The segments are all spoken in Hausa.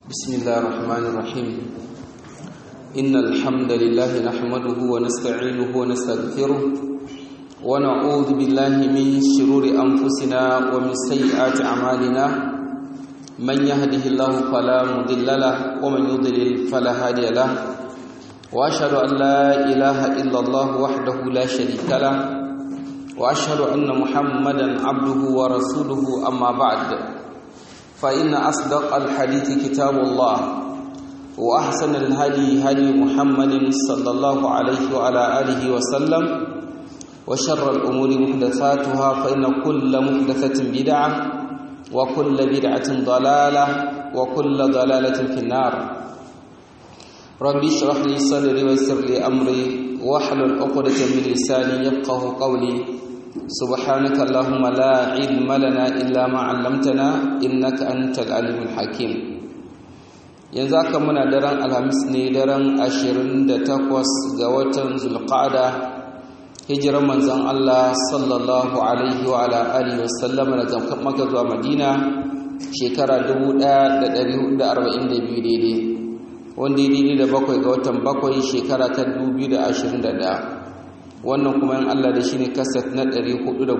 بسم الله الرحمن الرحيم إن الحمد لله نحمده ونستعينه ونستغفره ونعوذ بالله من شرور أنفسنا ومن سيئات أعمالنا من يهده الله فلا مضل له ومن يضلل فلا هادي له وأشهد أن لا إله إلا الله وحده لا شريك له وأشهد أن محمدا عبده ورسوله أما بعد فإن أصدق الحديث كتاب الله وأحسن الهدي هدي محمد صلى الله عليه وعلى آله وسلم وشر الأمور محدثاتها فإن كل محدثة بدعة وكل بدعة ضلالة وكل ضلالة في النار ربي اشرح لي صدري ويسر لي أمري واحلل عقدة من لساني يفقه قولي سبحانك اللهم لا علم لنا إلا ما علمتنا إنك أنت العليم الحكيم yanzu aka muna daren alhamis ne daren 28 ga watan zulqa'ada hijirar manzon Allah sallallahu alaihi wa ala alihi wasallam daga Makka zuwa Madina shekara 1442 daidai wanda ya daidai da bakwai ga watan bakwai shekara ta 2021 wannan kuma yin Allah da shi ne kasat na 419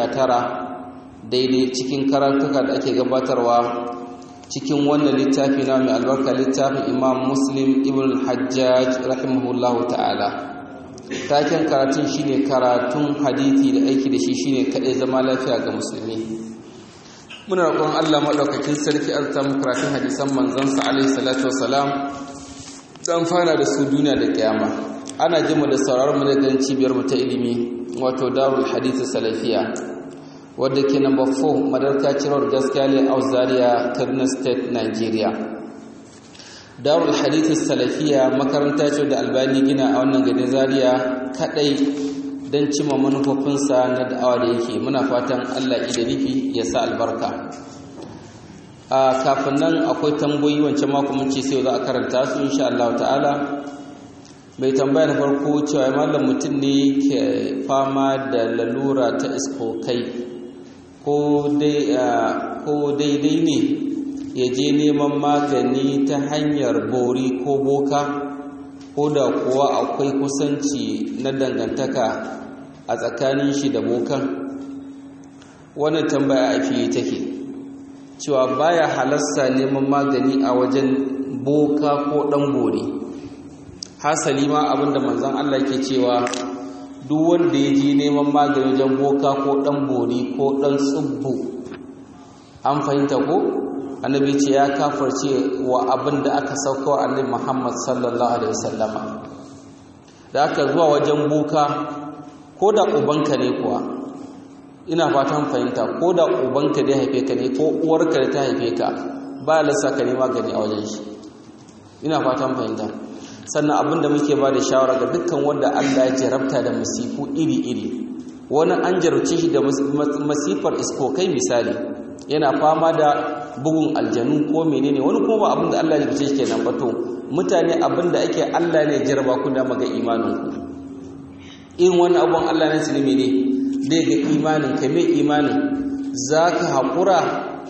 daidai cikin karatuka da ake gabatarwa cikin wannan littafi na mai albarka littafin imam muslim ibn hajjaj rahimahullahu ta'ala taken karatun shine karatun hadithi da aiki da shi shine kadai zama lafiya ga musulmi muna roƙon Allah madaukakin sarki arta mu karatun hadisan manzon sa alaihi salatu wassalam dan fara da su duniya da kiyama ana jima da sauraron mu daga cibiyar mu ta ilimi wato darul hadith salafiya wadda ke number 4 madarka cirowar gaskiya ne a zaria kaduna state nigeria darul hadith salafiya makaranta ce da albani gina a wannan gadin zaria kadai don cimma manufofinsa na da'awa da yake muna fatan allah ida nufi ya sa albarka a kafin nan akwai tambayi wancan mako mun ce sai za a karanta su insha Allah ta'ala mai tambaya na farko cewa mallam mutum ne ke fama da lalura ta iskokai ko daidai ne ya je neman magani ta hanyar bori ko boka ko da kuwa akwai kusanci na dangantaka a tsakanin shi da bokan wannan tambaya a fiye take cewa baya halasta neman magani a wajen boka ko dan bori hasali ma abinda manzon Allah ke cewa duk wanda ya je neman magani wajen boka ko dan bori ko dan tsubbu an fahimta ko annabi ce ya kafarce wa abinda aka sauka annabi Muhammad sallallahu alaihi wasallama da aka zuwa wajen boka ko da ubanka ne kuwa ina fatan fahimta ko da ubanka da haife ka ne ko uwarka da ta haife ka ba lissa ka ne magani a wajen shi ina fatan fahimta sannan abin da muke ba da shawara ga dukkan wanda Allah ya jarabta da masifu iri-iri wani an jarabce shi da masifar iskokai misali yana fama da bugun aljanu ko menene wani kuma ba abin da Allah ya jarabce shi kenan ba to mutane abin da ake Allah ne jaraba ku da maga imanin ku in wani abun Allah ne su ne mene zai ga imanin ka mai imanin zaka haƙura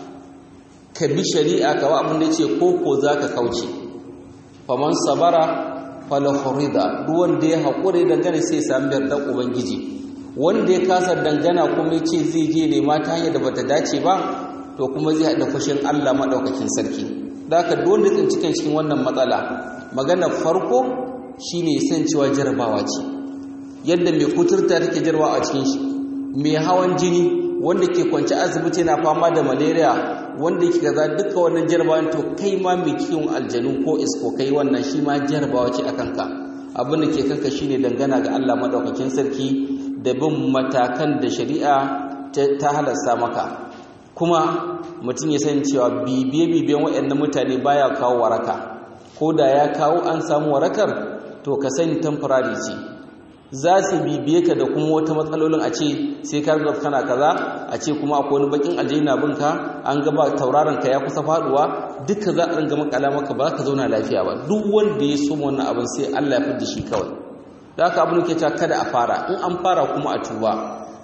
ka bi shari'a ka wa abin da ce ko ko zaka kauce faman sabara falahurida duk wanda ya haƙure dangane sai sami yardar ubangiji wanda ya kasa dangana kuma ya ce zai je nema ta hanyar da bata dace ba to kuma zai haɗa fushin Allah maɗaukakin sarki da haka duk wanda tsinci kan cikin wannan matsala magana farko shine san cewa jarabawa ce yadda mai kuturta take jarabawa a cikin shi mai hawan jini wanda ke kwanci asibiti yana fama da malaria wanda yake gaza duka wannan jarabawan to kai ma mai kiwon aljanu ko isko kai wannan shi ma jarabawa ce a kanka abin da ke kanka shine dangana ga Allah madaukakin sarki da bin matakan da shari'a ta halasta maka kuma mutum ya san cewa bibiye bibiyen waɗannan mutane baya kawo waraka ko da ya kawo an samu warakar to ka sani temporary ce za su bibiye ka da kuma wata matsalolin a ce sai ka ga kana kaza a ce kuma akwai wani bakin aljanna binka an gaba tauraron ka ya kusa faduwa duka za a ringa makala maka ba ka zauna lafiya ba duk wanda ya so wannan abin sai Allah ya fidda shi kawai da haka abin ke cewa kada a fara in an fara kuma a tuba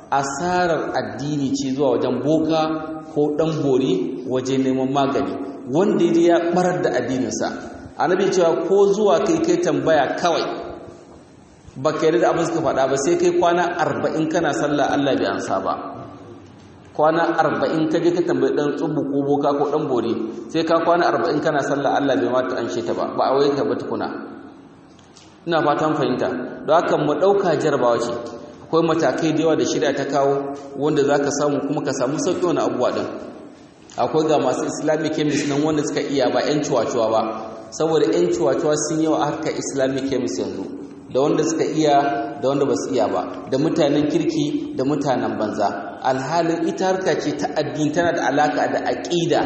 asarar addini ce zuwa wajen boka ko dan bori waje neman magani wanda ya barar da addininsa annabi cewa ko zuwa kai kai tambaya kawai baka yarda da abin suka faɗa ba sai kai kwana arba'in kana sallah Allah bai ansa ba kwana arba'in ka je ka tambayi dan tsubu ko boka ko dan bori sai ka kwana arba'in kana sallah Allah bai mata an ta ba ba a waye ka ba tukuna ina fatan fahimta don haka mu ɗauka jarabawa ce akwai matakai da yawa da shirya ta kawo wanda za ka samu kuma ka samu sauƙi wani abubuwa ɗin akwai ga masu islamic chemist nan wanda suka iya ba 'yan cuwa-cuwa ba saboda 'yan cuwa-cuwa sun yawa a harkar islamic chemist yanzu da wanda suka iya da wanda ba su iya ba da mutanen kirki da mutanen banza alhalin ita harka ce ta addini tana da alaka da aƙida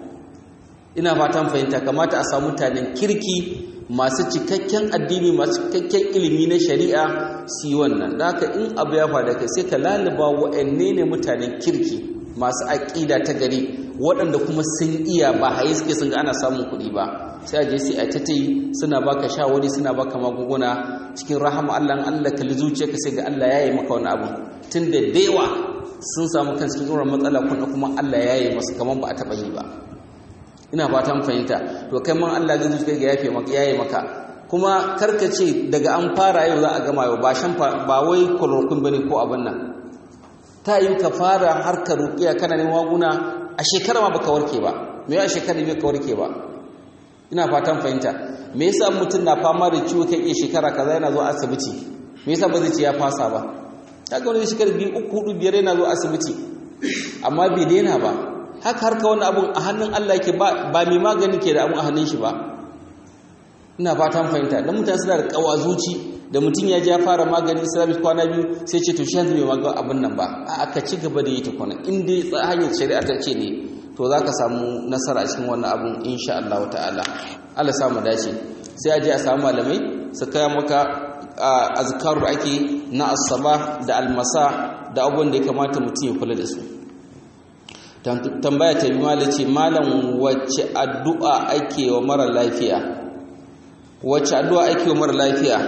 ina fatan fahimta kamata a samu mutanen kirki masu cikakken addini masu cikakken ilimi na shari'a su yi wannan da haka in abu ya faɗa kai sai ka laluba wa'anne ne mutanen kirki masu aƙida ta gari waɗanda kuma sun iya ba haye suke sun ga ana samun kuɗi ba sai a je sai a ta yi suna baka shawari suna baka magunguna cikin rahama Allah Allah kalli zuciyarka sai ga Allah ya yi maka wani abu tun da dewa sun samu kan cikin irin matsala kuma Allah ya yi masu kamar ba a taɓa yi ba ina fatan fahimta to kai man Allah zai zuciya ga yafe maka yayi maka kuma karkace daga an fara yau za a gama yau ba shan ba wai chloroquine bane ko abin nan ta yi ka fara harkar ruqiya kana neman maguna a shekara ma baka warke ba me ya shekara bai ka warke ba ina fatan fahimta me yasa mutum na fama da ciwo kai iya shekara kaza yana zuwa asibiti me yasa ba zai ce ya fasa ba kaga wani shekara biyu uku hudu biyar yana zuwa asibiti amma bai daina ba haka harka wani abun a hannun Allah yake ba mai magani ke da abun a hannun shi ba ina fatan fahimta dan mutane suna da kawazuci da mutum ya ji ya fara magani islamic kwana biyu sai ce to shi yanzu bai magani abun nan ba a aka ci gaba da yi ta kwana in dai hanyar shari'a ta ce ne to za ka samu nasara a cikin wannan abun insha Allah ta'ala Allah samu dace sai a je a samu malamai su kaya maka azkarur ake na asaba da almasa da abubuwan da ya kamata mutum ya kula da su tambaya ta bi mala ce malam wacce addu'a ake wa mara lafiya wacce addu'a ake wa mara lafiya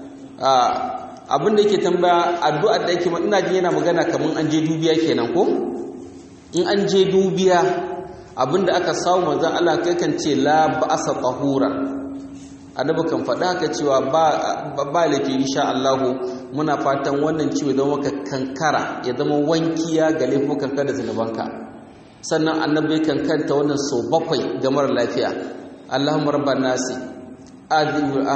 abin da yake tambaya addu'a da ake ina jin yana magana kamar an je dubiya kenan ko in an je dubiya abin da aka samu manzon Allah kai kan ce la ba'asa tahura annabi kan faɗa haka cewa ba ba laifi insha Allah muna fatan wannan ciwo zama ka kankara ya zama wankiya ga laifukan ka da zunubanka sannan annabi kan kanta wannan so bakwai ga mara lafiya Allahumma rabban nasi adhibu a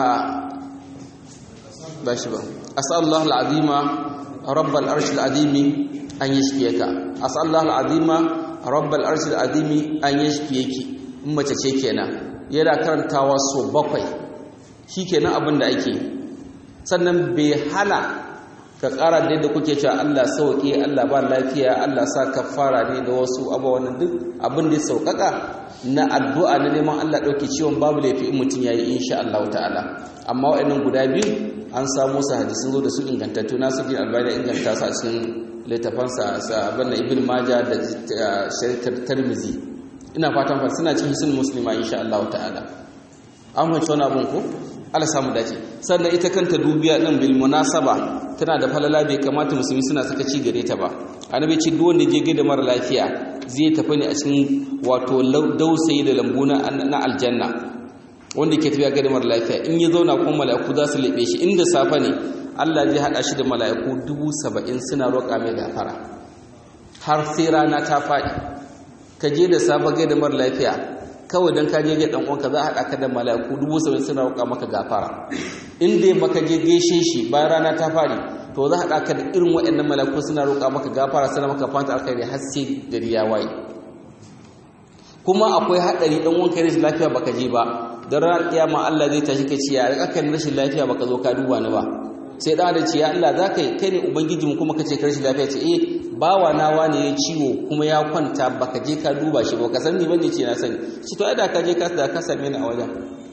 ba shi ba asallahu alazima rabbal arshil azimi an yashfiyaka asallahu alazima rabbal arshil azimi an yashfiyaki in mace ce kenan yana karantawa so bakwai shikenan abin da ake sannan bai hana ka ƙara da yadda kuke cewa Allah sauƙi Allah ba lafiya Allah sa kafara ne da wasu abubuwan duk abin da ya sauƙaƙa na addu'a na neman Allah ɗauke ciwon babu laifi in mutum ya yi insha Allah ta'ala amma waɗannan guda biyu an samu su hadisun zo da su ingantattu nasu jin albani inganta su a cikin littafansa sa abin da ibn maja da sharitar tarmizi ina fatan fa suna cikin hisin muslima insha Allah ta'ala an fahimci wani abin ko Allah samu dace sannan ita kanta dubiya din bil munasaba tana da falala bai kamata musulmi suna saka ci gare ta ba annabi ce duk wanda je gaida mara lafiya zai tafi ne a cikin wato dausayi da lambu na aljanna wanda ke tafiya gaida mara lafiya in ya zauna kuma mala'iku za su lebe shi inda safa ne Allah zai hada shi da mala'iku dubu saba'in suna roƙa mai gafara har sai rana ta faɗi ka je da safa gaida mara lafiya kawai don ka je ga dan uwanka za a haɗa ka da mala'iku dubu saba'in suna roƙa maka gafara in dai baka je gaishe shi bayan rana ta fari to za a haɗa ka da irin waɗannan mala'iku suna roƙa maka gafara suna maka fata alkhairi har sai gari ya waye kuma akwai haɗari ɗan wanka rashin lafiya baka je ba don ranar kiyama Allah zai tashi ka ce ya aka rashin lafiya baka zo ka duba ni ba sai ɗan da ce ya Allah za ka yi kai ne ubangijinmu kuma ka ce ka rashin lafiya ce eh bawa na wane ya ciwo kuma ya kwanta baka je ka duba shi ba ka san ni bane ce na sani shi to ai da ka je ka da ka same ni a wajen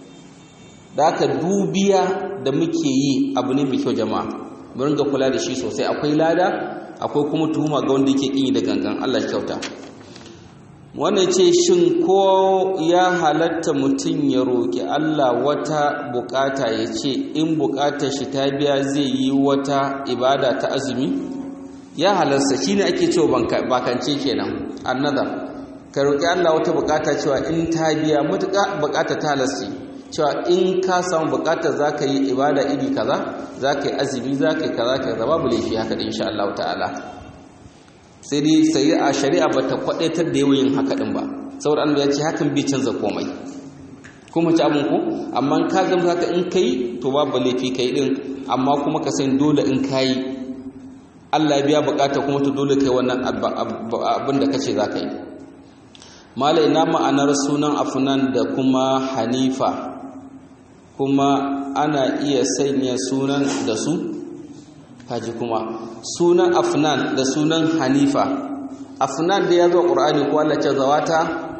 da aka dubiya da muke yi abu ne mai kyau jama'a mu ringa kula da shi sosai akwai lada akwai kuma tuhuma ga wanda yake kin yi da gangan Allah kyauta wannan ce shin ko ya halatta mutum ya roki Allah wata bukata ya ce in bukatar shi ta biya zai yi wata ibada ta azumi ya halarsa shine ake cewa bakance kenan annadar ka roƙi Allah wata bukata cewa in ta biya mutuƙa bukata ta halarci cewa in ka samu bukata za ka yi ibada iri kaza za ka yi azumi za ka yi kaza ka zaba babu laifi haka da insha Allah ta'ala sai dai sai a shari'a ba ta kwadaitar da yawan haka din ba saboda Allah ya ce hakan bai canza komai kuma ci abin ku amma ka zama haka in kai to babu laifi kai din amma kuma ka san dole in kai Allah ya biya bukata kuma to dole kai wannan abin da kace za ka yi malai na ma'anar sunan afnan da kuma hanifa kuma ana iya sanya sunan da su kaji kuma sunan afnan da sunan hanifa afnan da ya zo ƙur'ani ko Allah ce zawata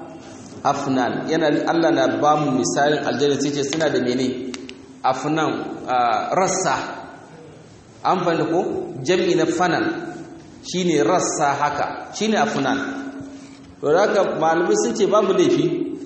afnan yana Allah na ba mu misalin aljanna sai ce suna da mene afnan rassa an fahimta ko jam'i na fanan shine rassa haka shine afnan to haka malamai sun ce babu laifi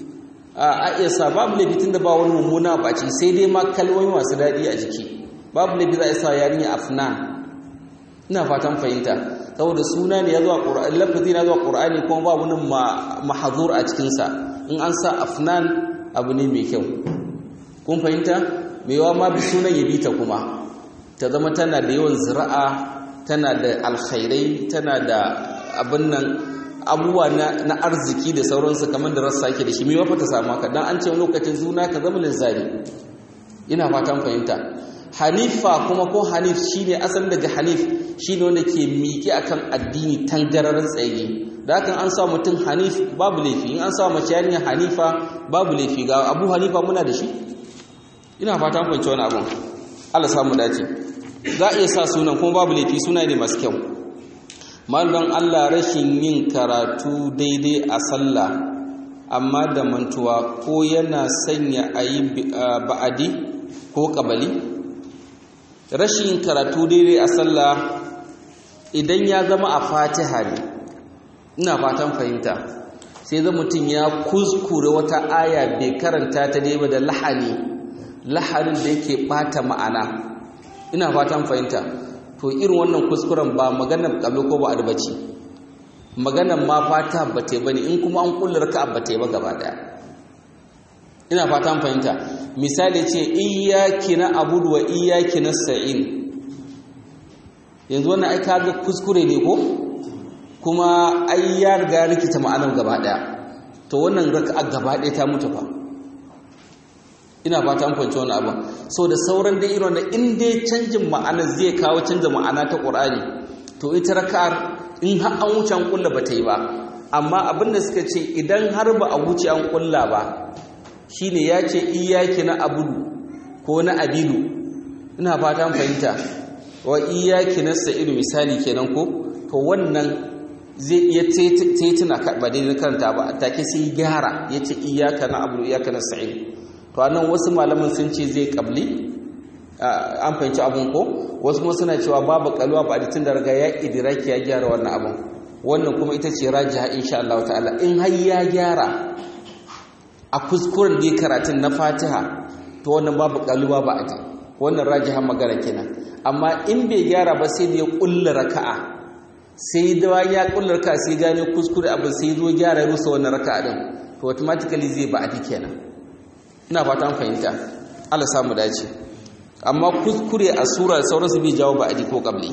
a iya sa babu laifi tunda ba wani mummuna baci sai dai ma kalmomi masu daɗi a jiki babu laifi za a sa yarinya afnan ina fatan fahimta saboda suna ne ya zuwa ƙur'ani lafazi na zuwa ƙur'ani kuma babu nan mahazur a cikinsa in an sa afnan abu ne mai kyau kun fahimta mai yawa ma bi sunan ya bi ta kuma ta zama tana da yawan zira'a tana da alkhairai tana da abin nan abubuwa na arziki da sauransu kamar da rassa ke da shi mai wafa ta samu haka don an ce lokacin zuna ka zama linzari ina fatan fahimta hanifa kuma ko hanif shine asalin daga hanif shine wanda ke miƙe akan addini tangararin tsaye da hakan an sa mutum hanif babu laifi in an sa mace yarinya hanifa babu laifi ga abu hanifa muna da shi ina fatan fahimci wani abun Allah samu dace za a iya sa sunan kuma babu laifi suna ne masu kyau malon Allah rashin yin karatu daidai a sallah amma da mantuwa ko yana sanya a yi ba'adi ko ƙabali rashin karatu daidai a sallah idan ya zama a fatiha ne ina fatan fahimta sai zama mutum ya kuskure wata aya bai karanta ta daidai da lahani lahanin da yake bata ma'ana ina fatan fahimta to irin wannan kuskuren ba maganar kallo ko ba adbaci maganar ma fata ba ta bane in kuma an kullar ka ba ta ba gaba daya ina fatan fahimta misali ce iyyaki na abudu wa iyyaki nasta'in yanzu wannan ai kaga kuskure ne ko kuma ai ya riga rikita ma'anar gaba daya to wannan raka'a gaba daya ta mutu fa ina fata an fahimci wani abin so da sauran dai irin da in dai canjin ma'ana zai kawo canza ma'ana ta ƙur'ani to ita raka'ar in har an wuce an kulla ba ta yi ba amma abin da suka ce idan har ba a wuce an kulla ba shine ya ce iyaki na abudu ko na abidu ina fata an fahimta wa iyaki na sa'idu misali kenan ko to wannan zai iya taituna ba daidai karanta ba take sai gyara ya ce iyaka na abudu iyaka na sa'idu to anan wasu malaman sun ce zai kabli an fahimci abun ko wasu kuma suna cewa babu kalwa ba da tun da riga ya idiraki ya gyara wannan abun wannan kuma ita ce rajiha insha Allah ta'ala in har ya gyara a kuskuren da ya karatun na Fatiha to wannan babu kalwa ba aji wannan rajiha magana kenan amma in bai gyara ba sai da ya kulla raka'a sai da ya kulla raka'a sai gane kuskure abin sai zo gyara ya rusa wannan raka'a din to automatically zai ba aji kenan ina fata fahimta Allah samu dace amma kuskure a sura sauransu bai jawo ba'adi ko qabli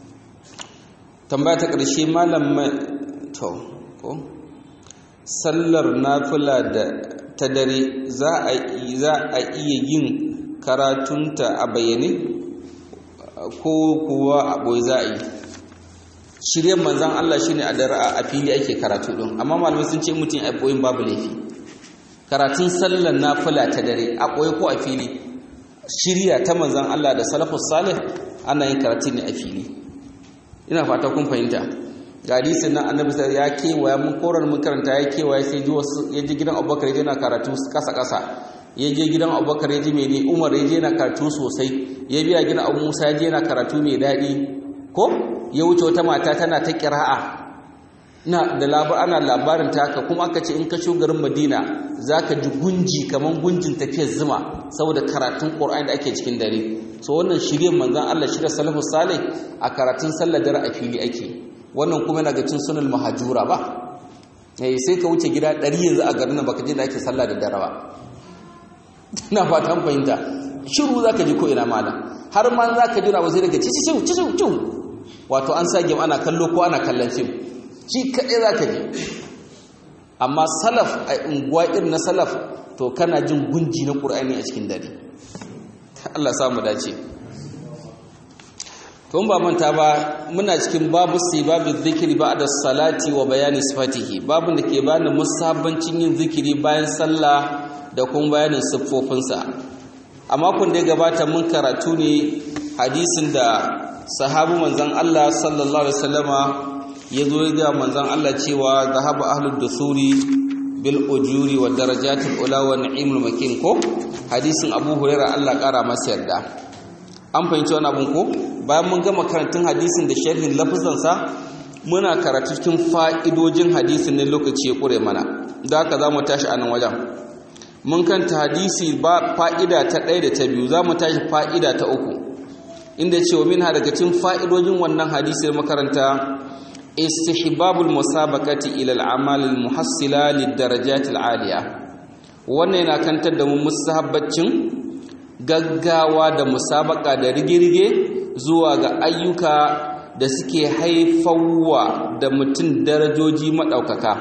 tambaya ta ƙarshe malam to ko sallar nafila da ta dare za a za a iya yin karatunta a bayyane ko kuwa a boye za a yi shiryen manzan Allah shine a dare a fili ake karatu din amma malamai sun ce mutum a boyin babu laifi karatun sallar nafila ta dare a ɓoye ko a fili shirya ta manzan Allah da salafus salih ana yin karatun ne a fili ina fata kun fahimta ga hadisin nan annabi sai ya kewaya mun korar mun karanta ya kewaya sai ji wasu ya ji gidan Abubakar yana karatu kasa kasa ya je gidan Abubakar ya ji mai ne Umar ya je yana karatu sosai ya biya gidan Abu Musa ya je yana karatu mai daɗi ko ya wuce wata mata tana ta kira'a na da labar ana labarin ta haka kuma aka ce in ka shigo garin Madina zaka ji gunji kaman gunjin tafiyar zuma saboda karatun Qur'ani da ake cikin dare so wannan shirye manzon Allah shirye salafus salih a karatun sallar dare a fili ake wannan kuma yana ga cin sunan mahajura ba eh sai ka wuce gida 100 yanzu a garin nan baka je da ake sallah da dare ba ina fatan fahimta shiru zaka ji ko ina malam har ma zaka jira ba sai daga ci ci ci ci wato an sage ana kallo ko ana kallon fim shi kaɗai za ka ji amma salaf a unguwa irin na salaf to kana jin gunji na ƙur'ani a cikin dare Allah samu dace tun ba manta ba muna cikin babu sai babu zikiri ba da salati wa bayani sifatihi babu da ke bani musabbancin yin zikiri bayan sallah da kuma bayanin siffofinsa a makon da ya gabata mun karatu ne hadisin da sahabu manzon Allah sallallahu alaihi wasallama ya zo ya ga manzon Allah cewa zahaba ahlud dusuri bil ujuri wa darajatil ula wa ni'imul makin ko hadisin Abu Hurairah Allah kara masa yarda an fahimci wannan abun ko bayan mun gama karantun hadisin da sharhin lafazan sa muna karatu cikin fa'idojin hadisin ne lokaci ya kure mana da haka zamu tashi a nan wajen mun kanta hadisi ba fa'ida ta ɗaya da ta biyu zamu tashi fa'ida ta uku inda cewa min ha daga cikin fa'idojin wannan hadisi makaranta istihbabul musabaqati ila al-amal al-muhassila lid-darajat al-aliya wannan yana kantar da mu musahabbacin gaggawa da musabaka da rige-rige zuwa ga ayyuka da suke haifawa da mutum darajoji madaukaka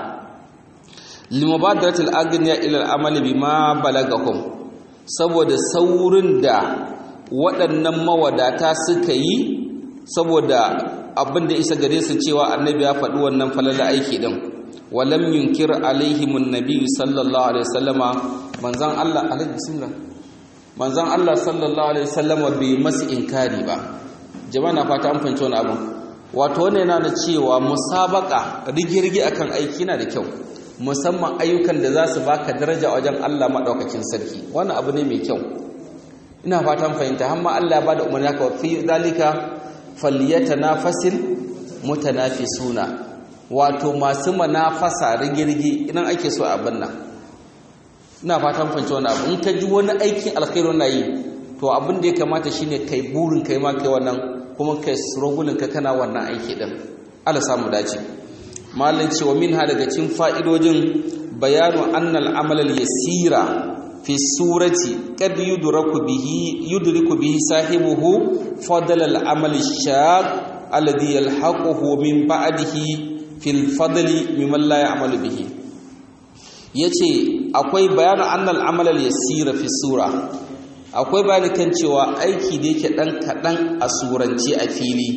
limubadaratul agniya ila al-amal bima balagahum saboda saurin da waɗannan mawadata suka yi saboda abin da isa gare su cewa annabi ya faɗi wannan falala aiki din walam yunkir alaihimun nabi sallallahu alaihi wasallama manzon Allah alaihi bismillah manzon Allah sallallahu alaihi wasallama bai masu inkari ba jama'a na fata an fahimci wannan abin wato wannan yana da cewa musabaka rigirgi akan aiki yana da kyau musamman ayyukan da za su baka daraja wajen Allah madaukakin sarki wannan abu ne mai kyau ina fatan fahimta har ma Allah ya bada umarni haka fi zalika falyatanafasil mutanafisuna wato masu manafasa rigirgi idan ake so abin nan ina fatan fahimci wannan abu in ka ji wani aikin alkhairu na yi to abin da ya kamata shine kai burin kai ma kai wannan kuma kai struggle ka kana wannan aiki din Allah samu dace malin cewa minha daga cikin fa'idojin bayanu annal amal al yasira fi surati kad yudraku bihi yudriku bihi sahibuhu fadl al amal shaq alladhi yalhaquhu min ba'dihi fil fadli mimman la ya'malu bihi yace akwai bayanu annal amal al yasira fi sura akwai bayani kan cewa aiki da yake dan kadan a surance a fili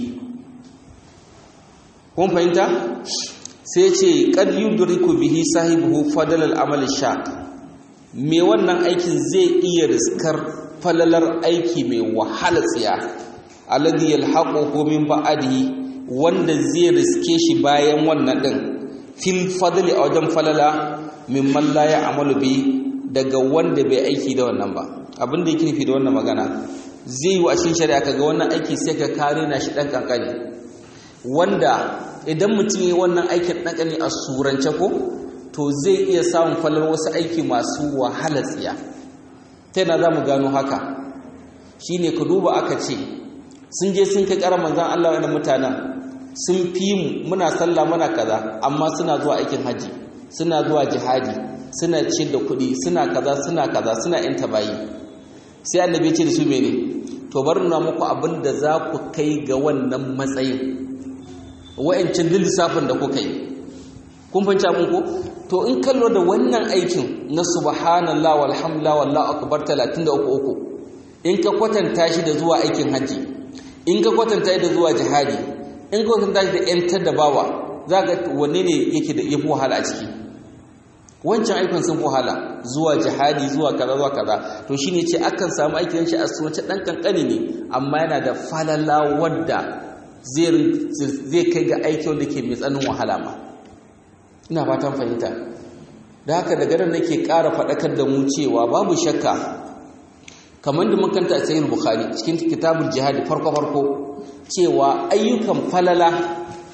kun fahimta sai ce kad yudriku bihi sahibuhu fadl al-amal shaq me wannan aikin zai iya riskar falalar aiki mai wahala tsiya alladhi yalhaquhu min ba'dihi wanda zai riske shi bayan wannan din fil fadli a wajen falala mimman la ya'malu bi daga wanda bai aiki da wannan ba abin da yake nufi da wannan magana zai yi wa cikin shari'a kaga wannan aiki sai ka kare na shi dan kankani wanda idan mutum yi wannan aikin ɗanƙani a surance ko to zai iya samun falar wasu aiki masu wahala tsiya ta yana za mu gano haka shi ne ka duba aka ce sun je sun kai ƙarar manzan Allah wani mutanen sun fi mu muna sallah muna kaza amma suna zuwa aikin haji suna zuwa jihadi suna ciyar da kuɗi suna kaza suna kaza suna yin tabayi sai annabi ce da su mene to bar nuna muku abin da za ku kai ga wannan matsayin wa'ancin lissafin da kuka yi kun fahimci abin ko to in kallo da wannan aikin na subhanallah walhamdulillah wallahu akbar 33 in ka kwatanta shi da zuwa aikin haji in ka kwatanta shi da zuwa jihadi in ka kwatanta shi da yantar da bawa za ga wanne ne yake da yafi wahala a ciki wancan aikin sun fi wahala zuwa jihadi zuwa kaza zuwa kaza to shine ce akan samu aikin shi a sunce dan kankani ne amma yana da falala wadda zai kai ga aiki wanda ke mai tsanin wahala ma ina fatan fahimta da haka daga nan nake ƙara faɗakar da mu cewa babu shakka kamar da makanta a sayin bukhari cikin kitabul jihadi farko farko cewa ayyukan falala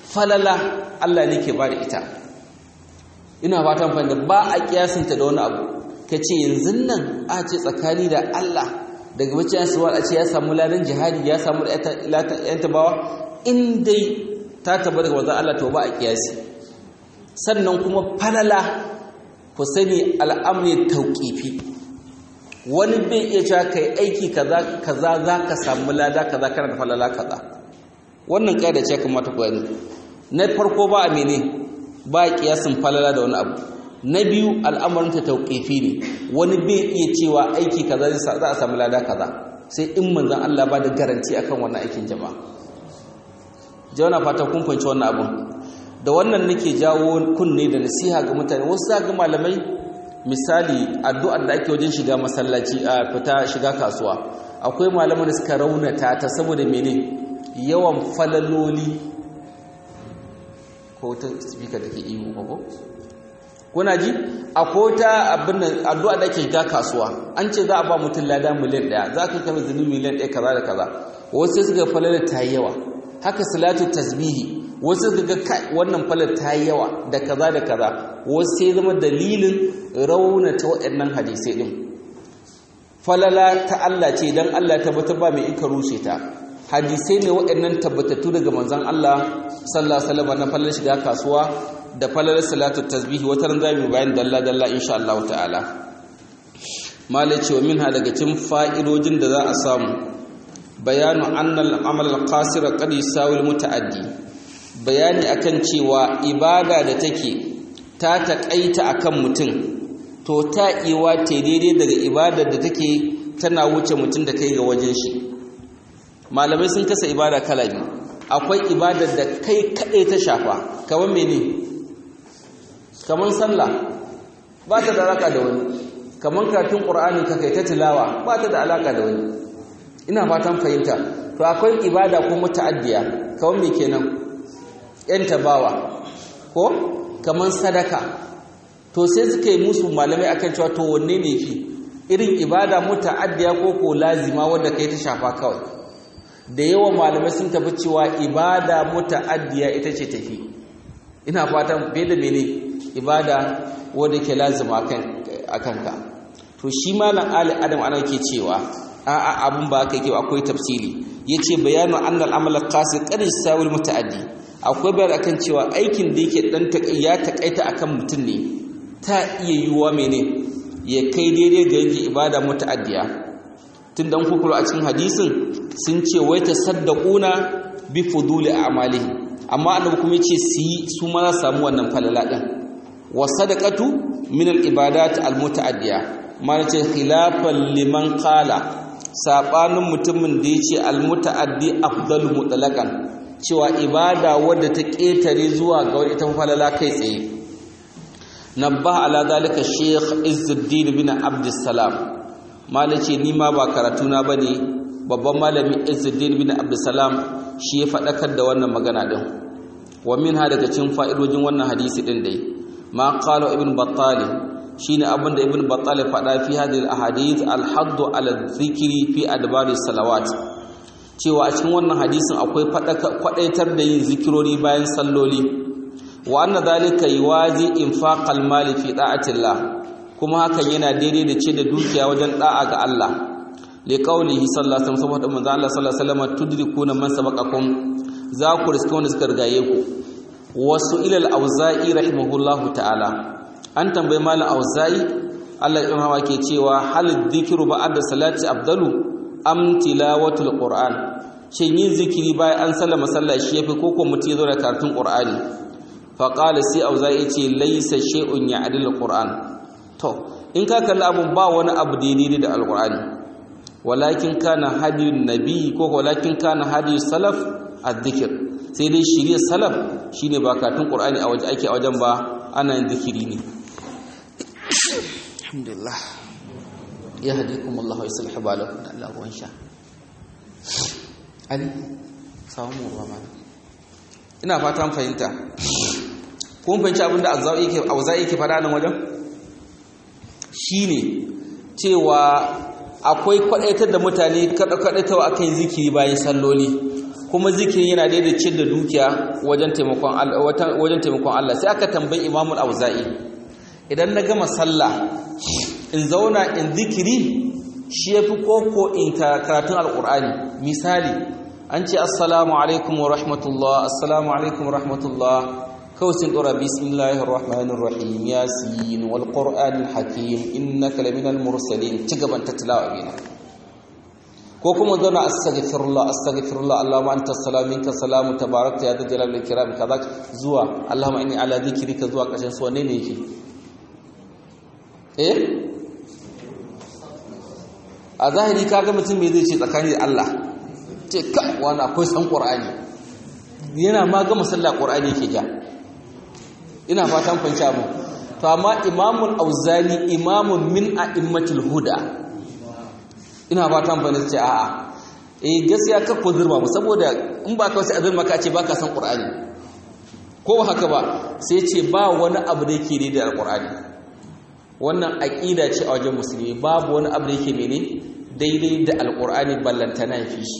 falala Allah ne ke ba da ita ina fatan fahimta ba a kiyasinta da wani abu ka ce yanzu nan a ce tsakani da Allah daga bacci su a ce ya samu ladan jihadi ya samu yan tabawa in dai ta taba daga wanzan Allah to ba a kiyasi sannan kuma falala ku sani al'amri tauƙifi wani bai iya cewa kai aiki kaza kaza za ka samu lada kaza kana da falala kaza wannan ƙa'ida ce kamata ku gani na farko ba a mene ba a kiyasin falala da wani abu na biyu al'amarin ta tauƙifi ne wani bai iya cewa aiki kaza za a samu lada kaza sai in manzon Allah ba da garanti akan wannan aikin jama'a jawana fata kun fahimci wannan abun da wannan nake jawo kunne da nasiha ga mutane wasu za ga malamai misali addu'ar da ake wajen shiga masallaci a fita shiga kasuwa akwai malaman da suka raunata ta saboda mene yawan falaloli ko ta speaker da ke ihu ko kuna ji akwai ta abin addu'a da ake shiga kasuwa an ce za a ba mutum lada miliyan ɗaya za ka kama zunubi miliyan ɗaya kaza da kaza wasu sai suka falalar ta yi yawa haka salatu tasbihi wasu ga wannan falar ta yi yawa da kaza da kaza wasu sai zama dalilin raunata waɗannan hadisai ɗin falala ta Allah ce don Allah tabbatar ba mai ika rushe ta hadisai ne waɗannan tabbatattu daga manzon Allah sallallahu alaihi wasallam na falar shiga kasuwa da falar salatu tasbihi wata ran zamu bayan dalla dalla insha Allah ta'ala malai ce wa minha daga cikin fa'idojin da za a samu bayanu annal amal al-qasir qad yusawi al-muta'addi bayani akan cewa ibada da take ta taƙaita akan mutum to ta iwa ta daidai daga ibadar da take tana wuce mutum da kai ga wajen shi malamai sun kasa ibada kala biyu akwai ibadar da kai kaɗai ta shafa kamar mene kamar sallah ba ta da alaka da wani kamar karatun ƙur'ani ka kai ta tilawa ba ta da alaka da wani ina fatan fahimta to akwai ibada ko muta'addiya kamar me kenan yan tabawa ko kamar sadaka to sai suka yi musu malamai akan cewa to wanne ne fi irin ibada muta'addiya ko ko lazima wanda kai ta shafa kawai da yawan malamai sun tafi cewa ibada muta'addiya ita ce tafi ina fatan bai da mene ibada wanda ke lazima akan ka to shi malam ali adam ana ke cewa a'a abun ba haka yake akwai tafsiri yace bayanu annal amal qasid qad yasawil mutaaddi akwai bayani akan cewa aikin da yake dan ya takaita akan mutum ne ta iya yiwuwa mene ya kai daidai ga yin ibada mutaaddiya tun dan kukuru a cikin hadisin sun ce wai tasaddaquna bi fuduli a'malihi amma annabi kuma yace su yi su ma za samu wannan falala din wa sadaqatu min al ibadat al mutaaddiya ma ce khilafan liman qala saɓanin mutumin da ya ce almuta'addi afdalu mutlaqan cewa ibada wadda ta ƙetare zuwa ga wani ita falala kai tsaye nabba ala zalika sheikh izzuddin bin abdussalam malace ni ma ba karatu na bane babban malami izzuddin bin abdussalam shi ya faɗakar da wannan magana din wa minha daga cikin fa'idojin wannan hadisi din dai ma qala ibn battali shine abin da ibn battal faɗa fi hadhihi al-ahadith al-hadd ala dhikri fi adbari salawat cewa a cikin wannan hadisin akwai kwadaitar da yin zikirori bayan salloli wa anna dhalika yuwazi infaq al-mali fi da'atillah kuma hakan yana daidai da ce da dukiya wajen da'a ga Allah li qawlihi sallallahu alaihi wasallam saboda manzo Allah sallallahu alaihi wasallam tudrikuna man sabaqakum za ku riska wanda suka rigaye ku wasu ila al-auza'i rahimahullahu ta'ala an tambayi malam auza'i Allah ya rahama ke cewa hal dhikru ba'da salati afdalu am tilawatul qur'an shin yin zikiri bayan an sallama sallah shi yafi koko mutum yazo da karatun qur'ani fa qala sai auza'i ce laysa shay'un ya'dil qur'an to in ka kalli abun ba wani abu daidai da alqur'ani walakin kana hadiyun nabi ko walakin kana hadiyus salaf adh-dhikr sai dai shirye salaf shine ba karatun qur'ani a waje ake a wajen ba ana yin zikiri ne alhamdulillah ya hadikum Allah wa yuslih balakum da Allah ruwan sha ali samu ruwa mana ina fatan fahimta kun fahimci abin da azza'i yake auza'i yake fada nan wajen shine cewa akwai kwadaitar da mutane kada kwadaitawa akan zikiri bayan salloli kuma zikirin yana daidai cin da dukiya wajen taimakon Allah wajen taimakon Allah sai aka tambayi Imam al-Auza'i idan na gama sallah in zauna in zikiri shi yafi koko in karatun alqur'ani misali an ce assalamu alaikum wa rahmatullah assalamu alaikum wa rahmatullah kawai sun dora bismillahir rahmanir rahim yasin wal qur'anil hakim innaka laminal mursalin ci gaban ta tilawa bina ko kuma zauna astaghfirullah astaghfirullah allahumma anta salamu minka salamu tabarakta ya dal jalal ikram kaza zuwa allahumma inni ala dhikrika zuwa kashin su wanne ne yake eh a zahiri kaga mutum me zai ce tsakani da Allah ce ka wani akwai san qur'ani yana ma ga musalla qur'ani yake ja ina fatan kun mu to amma imamul auzani imamun min a'immatul huda ina fatan ban ce a'a eh gaskiya ka ko zurma mu saboda in ba ka sai azurma ka ce baka san qur'ani ko haka ba sai ce ba wani abu da yake ne da alqur'ani wannan aqida ce a wajen musulmi babu wani abu da yake mene daidai da alqur'ani ballantana fi shi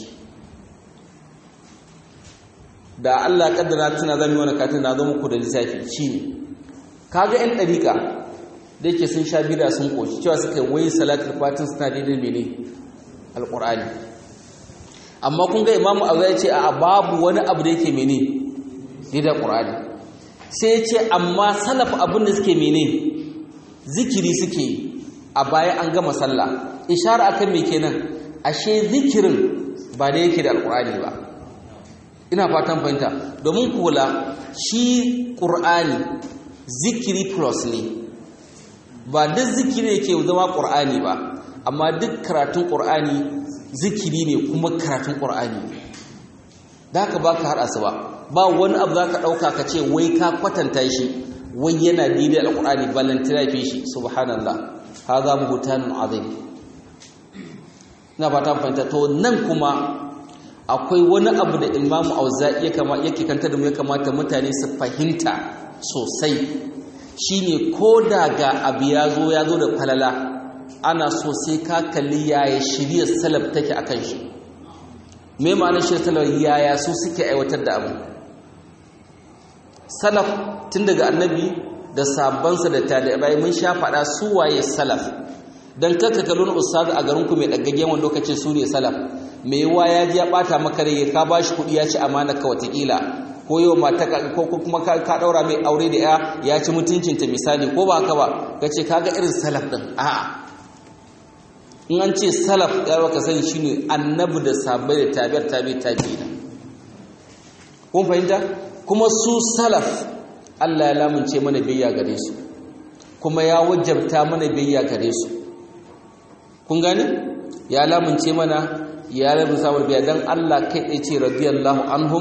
da Allah kaddara tana zama wani katin na zo muku da lissafi shine kaga yan dariƙa da yake sun sha bida sun koshi cewa suka wai salatul fatin suna daidai mene alqur'ani amma kun ga imamu abu ya ce a babu wani abu da yake mene daidai alqur'ani sai ya ce amma salaf abin da suke mene zikiri suke a baya an gama sallah ishara akan me kenan ashe zikirin ba da yake da alqur'ani ba ina fatan fahimta domin kula shi ƙur'ani zikiri plus ne ba duk zikiri ne ke zama ƙur'ani ba amma duk karatun ƙur'ani zikiri ne kuma karatun ƙur'ani da haka ba ka haɗa su ba ba wani abu za ka ɗauka ka ce wai ka kwatanta shi wai yana daidai alƙur'ani balantana fi shi subhanallah ha za mu hutanun azim ina fatan fahimta to nan kuma akwai wani abu da imamu auza'i yake kanta da mu ya kamata mutane su fahimta sosai shine ko da ga abu ya zo ya zo da falala ana so sai ka kalli yaya shirya salaf take a kan shi me ma'anar shirya salaf yaya su suke aiwatar da abu salaf tun daga annabi da sabansa da tabi'ai mun sha faɗa su waye salaf dan kaka kallon ustazu a garin ku mai daggaggen wani lokacin su ne salaf mai yawa ya ji ya bata maka rai ka bashi kuɗi ya ci amana ka watakila ko yau mata ko kuma ka daura mai aure da ya ya ci mutuncinta misali ko ba haka ba kace kaga irin salaf din a'a in an ce salaf ya baka sani shine annabi da sahabbai da tabi'ar tabi tabi'ina kun fahimta kuma su salaf Allah ya lamunce mana biyayya gare su kuma ya wajabta mana biyayya gare su kun gane ya lamunce mana ya rabu samun biya dan Allah kai tsaye ce radiyallahu anhum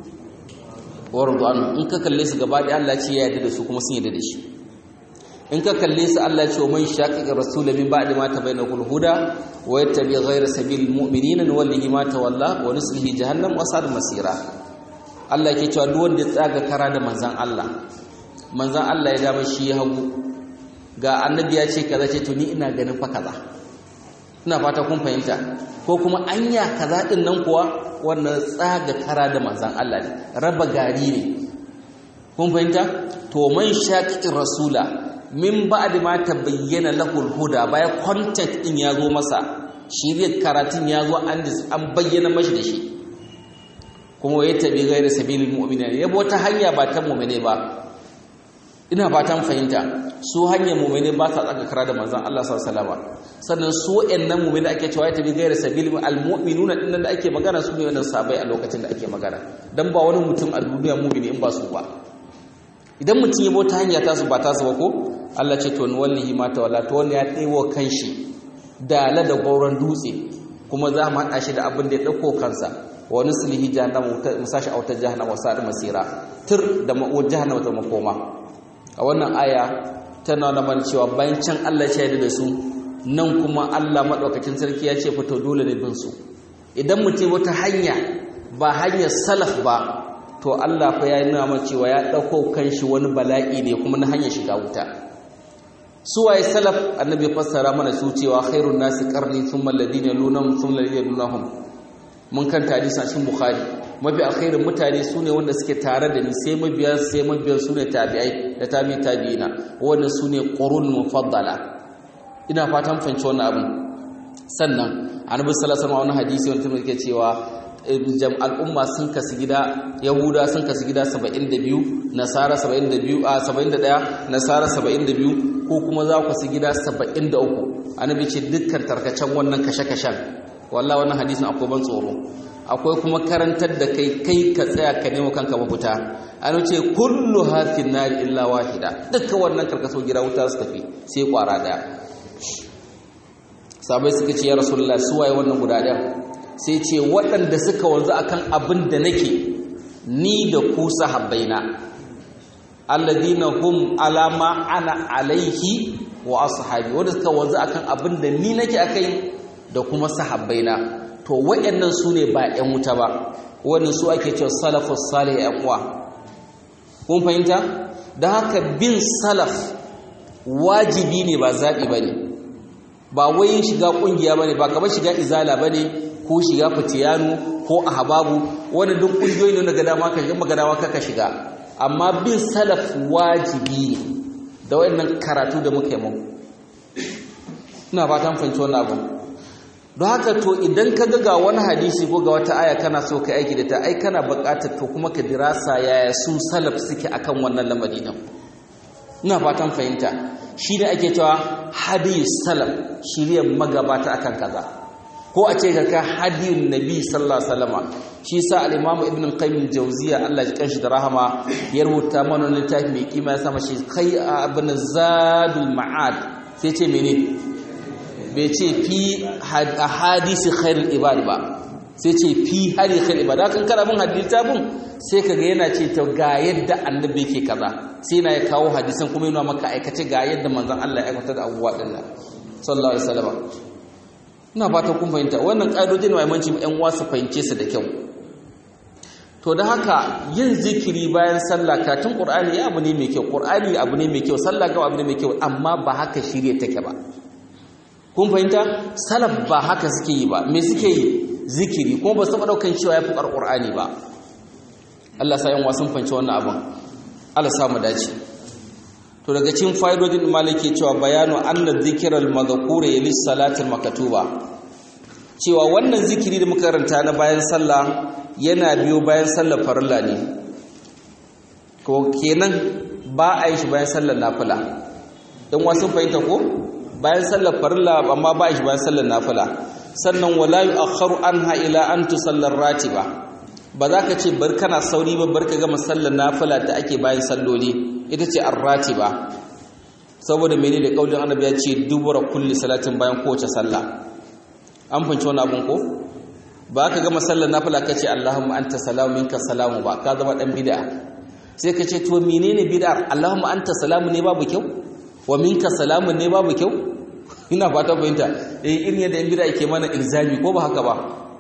wa radu anhum in ka kalle su gaba ɗaya Allah ce ya yarda da su kuma sun yarda da shi in ka kalle su Allah ce wa man shaqiqa rasul min ba'di ma tabayyana kul huda wa yattabi ghayra sabilil mu'minina nuwallihi ma tawalla wa nuslihi jahannam wa sa'at masira Allah ke cewa duk wanda ya tsaga kara da manzan Allah manzan Allah ya dama shi ya hagu ga annabi ya ce kaza ce to ni ina ganin fa kaza ina fata kun fahimta ko kuma anya kaza din nan kuwa wannan tsaga kara da manzan Allah ne raba gari ne kun fahimta to man shaqiqir rasula min ba'di ma tabayyana lahu huda baya content din ya zo masa shirye karatun ya zo an an bayyana mashi da shi kuma ya tabi gaira sabilil mu'minin yabo ta hanya ba ta mu'mine ba ina fatan fahimta su hanyar mu'mine ba sa tsaka kara da manzon Allah sallallahu alaihi wasallam sannan su wayannan mu'mine ake cewa ya tabi gaira sabilil almu'minuna dinnan da ake magana su ne wannan sabai a lokacin da ake magana dan ba wani mutum a duniya mu'mini in ba su ba idan mutum ya bota hanya ta su ba ta su ba ko Allah ce to wallahi ma ta wala to wanda ya tsewo kanshi da la da gauran dutse kuma za mu haɗa shi da abin da ya ɗauko kansa wa nuslihi jahannama musashi a wata jahannama wasa masira tur da ma'uwar jahannama ta makoma a wannan aya tana nuna cewa bayan can Allah ya da su nan kuma Allah madaukakin sarki ya ce fito dole ne bin su idan mutum wata hanya ba hanyar salaf ba to Allah fa ya nuna mana cewa ya dauko kanshi wani bala'i ne kuma na hanyar shiga wuta su waye salaf annabi fassara mana su cewa khairun nasi qarni thumma alladhina yalunhum thumma alladhina yalunhum mun kan hadisi a cikin bukhari mafi alkhairin mutane su ne wanda suke tare da ni sai mabiya sai mabiyan su ne tabi'ai da tabi tabi'ina wannan su ne qurun mufaddala ina fatan fahimci wannan abin sannan annabi sallallahu alaihi wasallam wani hadisi wanda yake cewa al'umma sun kasu gida yahuda sun kasu gida 72 nasara 72 a 71 nasara 72 ko kuma za ku su gida 73 annabi ce dukkan tarkacen wannan kashe-kashen wallahi wannan hadisin akwai ban tsoro akwai kuma karantar da kai kai ka tsaya ka nemo kanka mafita an ce kullu hafin nari illa wahida dukkan wannan karkaso gida wuta su tafi sai kwara daya sabai suka ce ya rasulullah su waye wannan guda ɗaya sai ce waɗanda suka wanzu akan abin da nake ni da ku sahabbaina alladina hum alama ana alaihi wa ashabi wanda suka wanzu akan abin da ni nake akai da kuma sahabbaina to waɗannan su ne ba 'yan wuta ba wannan su ake cewa salafus salih ƴan uwa kun fahimta da haka bin salaf wajibi ne ba zaɓi ba ne ba wai shiga ƙungiya ba ne ba kamar shiga izala ba ne ko shiga fitiyanu ko ahbabu wani duk ƙungiyoyi ne daga dama ka shiga magana dama ka shiga amma bin salaf wajibi ne da waɗannan karatu da muka yi mu ina fatan fahimci wannan abu don haka to idan ka ga wani hadisi ko ga wata aya kana so ka aiki da ta ai kana buƙatar to kuma ka dirasa yaya su salaf suke akan wannan lamari din ina fatan fahimta shi ne ake cewa hadiyu salaf shiriyar magabata akan kaza ko a ce ka hadiyun nabi sallallahu alaihi wasallama shi sa al-imam ibn qayyim jawziya Allah ya kanshi da rahama ya rubuta mana littafi mai kima ya sama shi kai abin zadul ma'ad sai ce menene bai ce fi hadisi khairul ibad ba sai ce fi hadi khairul ibad kan kana bin hadisi bin sai kaga yana ce ta ga yadda annabi yake kaza sai na ya kawo hadisan kuma yana maka aikace ga yadda manzon Allah ya aikata da abubuwa din nan sallallahu alaihi wasallam ina fata kun fahimta wannan ƙa'idojin ne mai ƴan uwa su fahimce su da kyau to da haka yin zikiri bayan sallah katin qur'ani ya abu ne mai kyau qur'ani abu ne mai kyau sallah ga abu ne mai kyau amma ba haka shirye take ba kun fahimta salaf ba haka suke yi ba me suke yi zikiri kuma ba su taɓa ɗaukan cewa ya fi ƙarƙur'ani ba Allah sa yan wasan fahimci wannan abin Allah sa mu dace to daga cikin fa'idodin maliki cewa bayanu anna dhikral madhkura yali salatil makatuba cewa wannan zikiri da muka karanta na bayan sallah yana biyo bayan sallar farilla ne ko kenan ba a yi shi bayan sallar nafila dan wasan fahimta ko bayan sallar farilla amma ba shi bayan sallar nafila sannan wala yu'akhkharu anha ila an tusallar ratiba ba za ka ce bar kana sauri ba bar ka gama sallar nafila da ake bayan salloli ita ce ar-ratiba saboda mene da kaulin annabi ya ce dubura kulli salatin bayan kowace sallah an fanci wani abun ko ba ka gama sallar nafila ka ce Allahumma anta salamu minka salamu ba ka zama dan bid'a sai ka ce to menene bid'ar Allahumma anta salamu ne babu kyau wa minka salamu ne babu kyau ina fata fahimta eh irin yadda in bid'a ke mana ilzami ko ba haka ba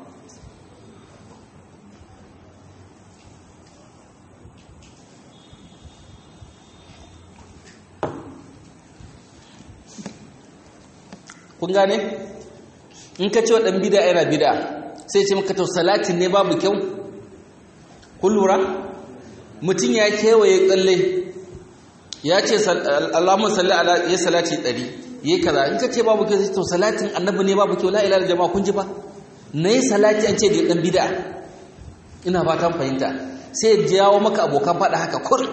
kun gane in ka ce wa ɗan bida yana bida sai ce maka to salatin ne babu kyau kun lura mutum ya kewaye tsalle ya ce alamun salli ala ya salati ɗari ya kaza in ka ce babu kyau sai to salatin annabi ne babu kyau la'ila da jama'a kun ji ba na yi salati an ce da ɗan bida ina fatan fahimta sai ya jawo maka abokan faɗa haka kur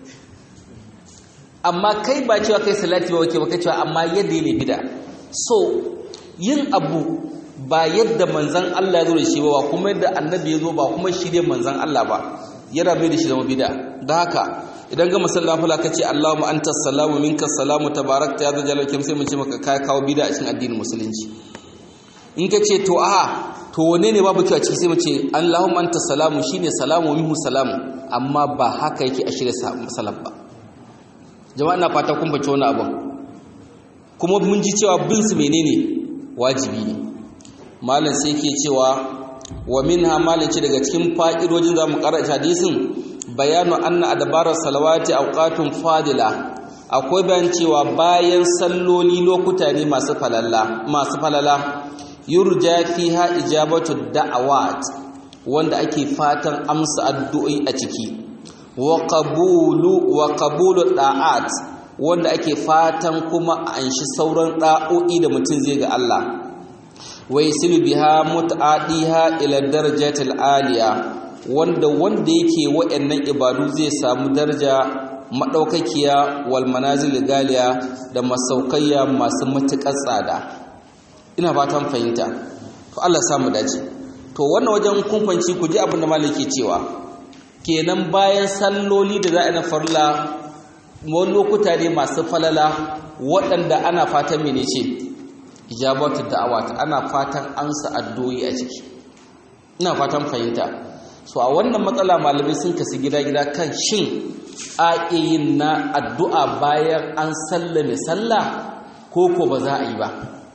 amma kai ba cewa kai salati ba wake ba kai cewa amma yadda ya ne bida so yin abu ba yadda manzan Allah ya zo da shi ba kuma yadda annabi ya zo ba kuma shi ne manzan Allah ba yana mai da shi zama bid'a da haka idan ga masallan fala kace Allahumma anta salamu minka salamu tabarakta ya zalal kim sai mun ce maka kai kawo bid'a a cikin addinin musulunci in ka ce to a to wane ne babu kyau a ciki sai mu ce Allahumma anta salamu shine salamu minhu salamu amma ba haka yake a shirye salaf ba jama'a ina fata kun bace wani abin kuma mun ji cewa bin su menene wajibi ne malam sai yake cewa wa minha malam ce daga cikin fa'idojin zamu karanta hadisin bayanu anna adbarar salawati awqatun fadila akwai bayan cewa bayan salloli lokuta ne masu falala masu falala yurja fiha ijabatu da'awat wanda ake fatan amsa addu'o'i a ciki wa qabulu wa qabulu da'at wanda ake fatan kuma a anshi sauran da'o'i da mutum zai ga Allah wa yasilu biha mut'adiha ila darajatil aliya wanda wanda yake wa'annan ibadu zai samu daraja madaukakiya wal manazil galiya da masaukayya masu matukar tsada ina fatan fahimta to Allah samu dace to wannan wajen kumfanci ku ji abin da malaki cewa kenan bayan salloli da za a na farla wani lokuta ne masu falala waɗanda ana fatan mene ce ijabatu da'awat ana fatan ansa addu'o'i a ciki ina fatan fahimta so a wannan matsala malamai sun kasu gida-gida kan shin a yin na addu'a bayan an sallame sallah ko ko ba za a yi ba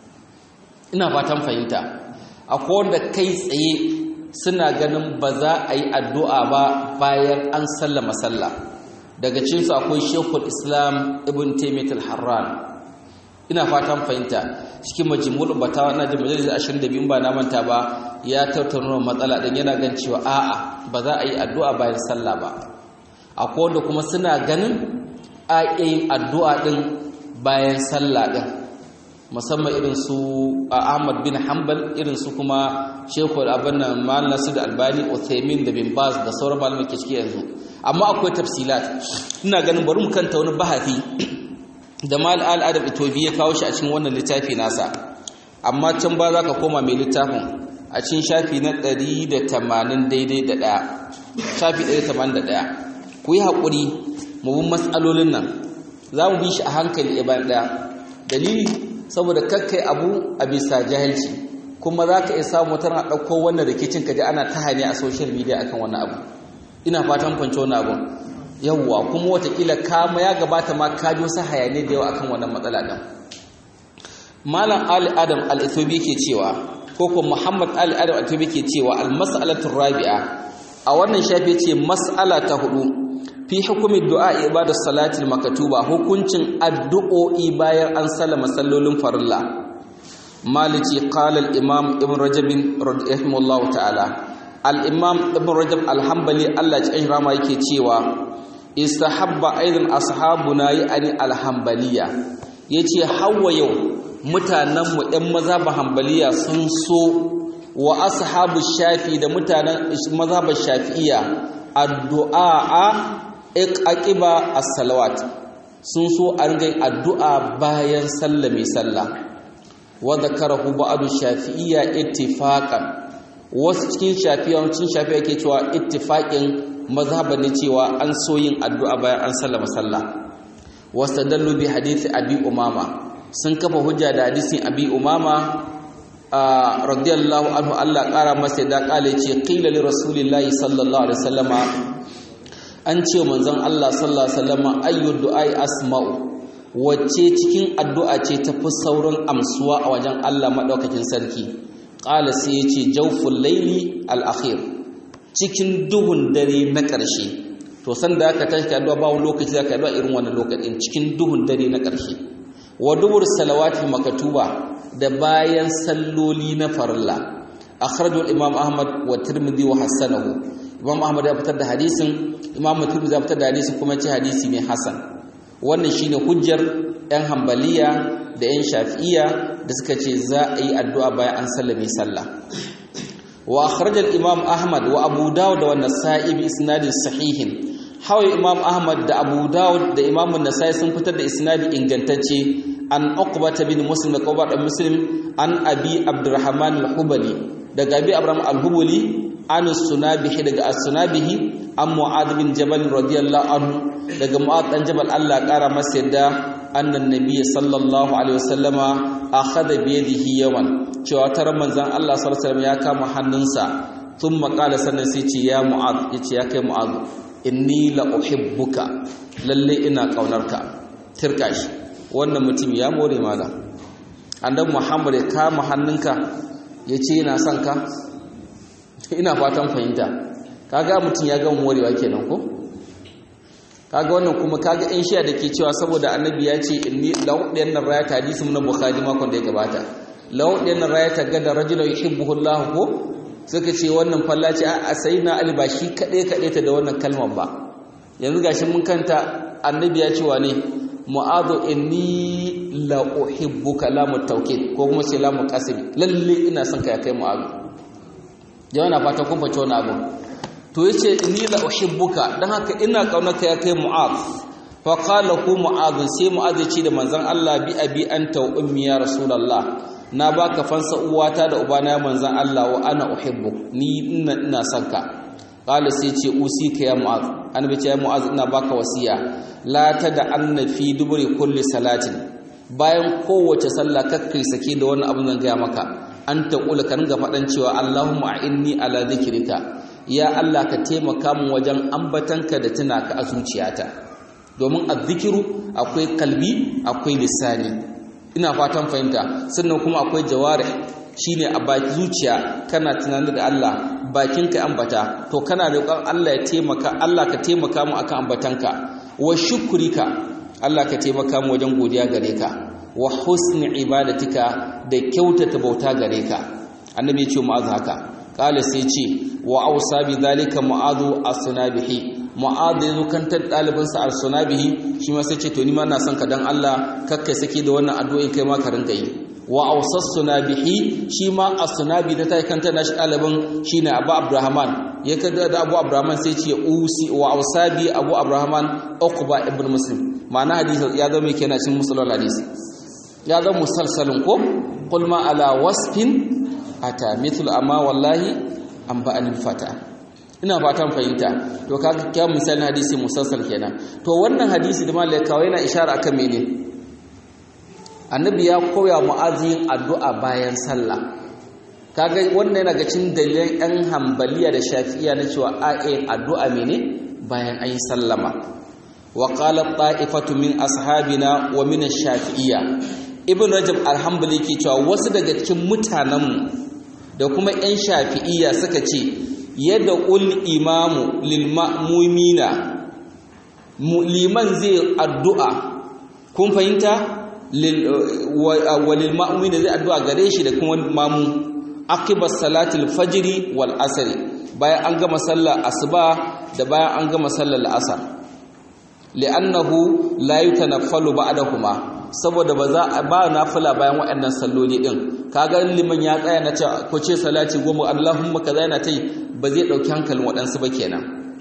ina fatan fahimta akwai wanda kai tsaye suna ganin ba za a yi addu'a ba bayan an sallama sallah daga cinsu akwai shekul islam ibn taimiyat al-harran ina fatan fahimta cikin majimul batawa na da majalis 22 ba na manta ba ya tattauna matsala din yana gan cewa a'a ba za a yi addu'a bayan sallah ba akwai wanda kuma suna ganin a yin addu'a din bayan sallah din musamman irin su Ahmad bin Hanbal irin su kuma Sheikhul Abin nan Mal Nasir Albani Uthaymin da bin Baz da sauran malamai ke ciki yanzu amma akwai tafsilat ina ganin bari mu kanta wani bahasi da Mal al-Adab Itobi ya kawo shi a cikin wannan littafi nasa amma can ba za ka koma mai littafin a cikin shafi na 180 daidai da ɗaya shafi 181 ku yi haƙuri mu bin matsalolin nan za mu bi shi a hankali bayan ɗaya dalili saboda kakkai abu a bisa jahilci kuma za ka iya samu wata na ɗauko wannan rikicin ka ji ana ta hane a social media akan wannan abu ina fatan kwanci wani abu yawwa kuma watakila kama ya gabata ma ka ji wasu hayane da yawa akan wannan matsala ɗin malam ali adam al-ethobi ke cewa ko ko muhammad ali adam al-ethobi ke cewa al-mas'alatu rabi'a a wannan shafi ce mas'ala ta hudu fi hukumin du'a ibadar salatil makatuba hukuncin addu'o'i bayan an sallama sallolin farilla malici qala al-imam ibn rajab rahimahullah ta'ala al-imam ibn rajab al-hanbali Allah ya rama yake cewa istahabba aidan ashabuna yani al-hanbaliya yace hawa yau mutanen mu ɗan mazhabin hanbaliya sun so wa ashabu shafi da mutanen mazhabin shafi'iyya addu'a aqiba as-salawat sun so an ga addu'a bayan sallame sallah wa zakarahu ba'du shafi'iyya ittifaqan wasu cikin shafi'iyya cikin shafi'iyya ke cewa ittifaqin mazhaban ne cewa an so yin addu'a bayan an sallama sallah wastadallu bi hadisi abi umama sun kafa hujja da hadisin abi umama radiyallahu anhu Allah kara masa da kale ce qila li rasulillahi sallallahu alaihi wasallama an ce manzon Allah sallallahu alaihi wasallama ayyu du'ai asma'u wacce cikin addu'a ce tafi saurin amsuwa a wajen Allah madaukakin sarki qala sai yace jawful layli al-akhir cikin duhun dare na ƙarshe to san da aka tashi addu'a ba wani lokaci zaka addu'a irin wannan lokacin cikin duhun dare na ƙarshe wa dubur salawati makatuba da bayan salloli na farilla akhrajahu imam ahmad wa tirmidhi wa hasanahu imam ahmad ya fitar da hadisin imam tirmidhi ya fitar da hadisin kuma ce hadisi ne hasan wannan shine hujjar yan hanbaliya da yan shafi'iyya da suka ce za a yi addu'a bayan an sallame sallah wa akhraj al-imam ahmad wa abu dawud wa an-nasa'i bi isnadin sahihin hawa imam ahmad da abu dawud da imam an-nasa'i sun fitar da isnadi ingantacce an uqbata bin muslim da qawba da muslim an abi abdurrahman al-hubali daga abi abraham al-hubali an sunabihi daga as-sunabihi an mu'adh bin jabal radiyallahu anhu daga mu'adh dan jabal Allah kara masa yadda annan nabiy sallallahu alaihi wasallama akhadha bi yadihi yawan cewa tar manzon Allah sallallahu alaihi wasallam ya kama hannunsa thumma qala sannan sai ce ya mu'adh yace ya kai mu'adh inni la uhibbuka lalle ina kaunarka tirka shi wannan mutum ya more maza annabi Muhammad ya kama hannunka yace yana son ka ina fatan fahimta kaga mutum ya gama morewa kenan ko kaga wannan kuma kaga in shiya dake cewa saboda annabi ya ce inni lawdiyan nan rayata hadisi mun bukhari makon da ya gabata lawdiyan nan rayata gada rajulun yuhibbuhu Allah ko suka ce wannan fallaci a sayyidina ali ba shi kadai kadai ta da wannan kalmar ba yanzu gashi mun kanta annabi ya ce wa ne mu'adhu inni la uhibbuka la mutawkid ko kuma sai la muqasim lalle ina son ka ya kai mu'adhu jama'a na fata kun faci wani abu to yace inni la uhibbuka dan haka ina kaunarka ya kai mu'adh fa qala ku mu'adh sai mu'adh ce da manzon Allah bi abi anta wa ummi ya rasulullah na baka fansa uwata da ubana ya manzon Allah wa ana uhibbuk ni ina ina son ka qala sai ce usika ya mu'adh annabi ce ya mu'adh ina baka wasiya la tada anna fi duburi kulli salatin bayan kowace sallah kakkai sake da wannan abin zan gaya maka an taƙula ka ringa faɗan cewa Allahumma a'inni ala dhikrika ya Allah ka taimaka min wajen ambatanka da tuna ka a zuciyata domin azzikiru akwai kalbi akwai lisani ina fatan fahimta sannan kuma akwai jawarih shine a baki zuciya kana tunanin da Allah bakinka ambata to kana roƙon Allah ya taimaka Allah ka taimaka mu akan ambatanka wa shukrika Allah ka taimaka mu wajen godiya gare ka wa husni ibadatika da kyautata bauta gare ka annabi ya ce mu'adh haka qala sai ce wa ausa bi zalika mu'adhu as-sunabihi mu'adh yazo kantar dalibin sa as-sunabihi shi ma sai ce to ni ma na son ka dan Allah kakkai saki da wannan addu'o'in kai ma ka rinka yi wa ausas sunabihi shi ma as-sunabi da ta kanta nashi dalibin shine Abu Abdurrahman ya kada da Abu Abdurrahman sai ce usi wa ausabi Abu Abdurrahman Uqba ibn Muslim ma'ana hadisi ya zama kenan cikin musalal hadisi ya zama musalsalin ko qul ma ala wasfin ata mithlu amma wallahi an ba anil fata ina fatan fahimta to kaga kya misalin hadisi musalsal kenan to wannan hadisi da malai kawai yana ishara akan mene annabi ya koya mu'azin addu'a bayan sallah kaga wannan yana ga cin dalilan ɗan hambaliya da shafi'iya na cewa a'in addu'a mene bayan ayi sallama wa qala ta'ifatu min ashabina wa min ash-shafi'iyya ibn rajab al-hanbali ke cewa wasu daga cikin mutanenmu da kuma 'yan shafi'iyya suka ce yadda ul imamu lil ma'mumina liman zai addu'a kun fahimta walil ma'mumina zai addu'a gare shi da kuma mamu akibar salatul fajiri wal asri bayan an gama sallar asuba da bayan an gama sallar asar li'annahu la yutanaffalu ba'dahuma saboda ba za a ba nafila bayan waɗannan salloli din kaga liman ya tsaya na ce ko ce salati goma Allahumma kaza yana tai ba zai dauki hankalin waɗansu ba kenan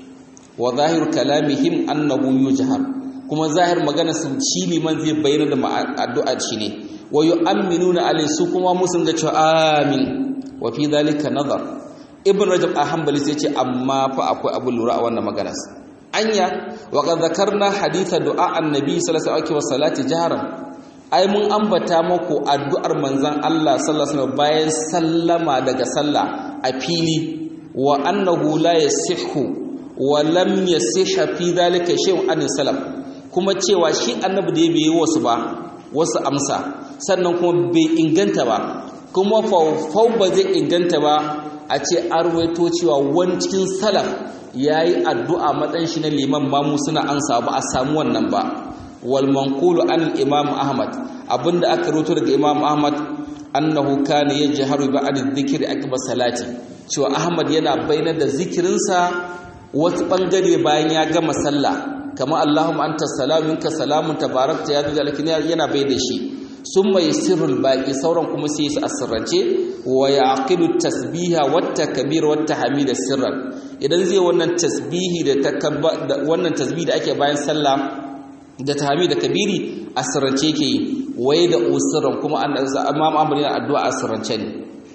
wa zahiru kalamihim annahu yujhar kuma zahir magana su shi liman zai bayyana da addu'a shi ne wa yu'minuna alai su kuma musun ga cewa amin wa fi dhalika nazar ibn rajab al-hanbali sai ce amma fa akwai abu lura a wannan maganar anya wa qad zakarna haditha du'a annabi sallallahu alaihi wasallam jaharan ai mun ambata muku addu'ar manzon Allah sallallahu alaihi wasallam bayan sallama daga sallah a fili wa annahu la yasihhu wa lam yasihha fi dhalika shay'un an salaf kuma cewa shi annabi da bai yi wasu ba wasu amsa sannan kuma bai inganta ba kuma faufau ba zai inganta ba a ce arwaito cewa wani cikin salaf ya yi addu'a matsayin shi na liman mamu suna ansa ba a samu wannan ba wal manqulu an imam ahmad abinda aka rubuto daga imam ahmad annahu kana yajharu ba'd adh-dhikri akbar salati cewa ahmad yana bayyana da zikirinsa wasu bangare bayan ya gama sallah kama allahumma anta salamun ka salamun tabarakta ya zuwa yana bai da shi sun mai sirrul baƙi sauran kuma sai su asirrance wa ya aqidu tasbiha wata kabir wata hamida sirran idan zai wannan tasbihi da wannan tasbihi da ake bayan sallah da tahmid da kabiri asirrance ke yi waye da usirran kuma imam amr yana addu'a asirrance ne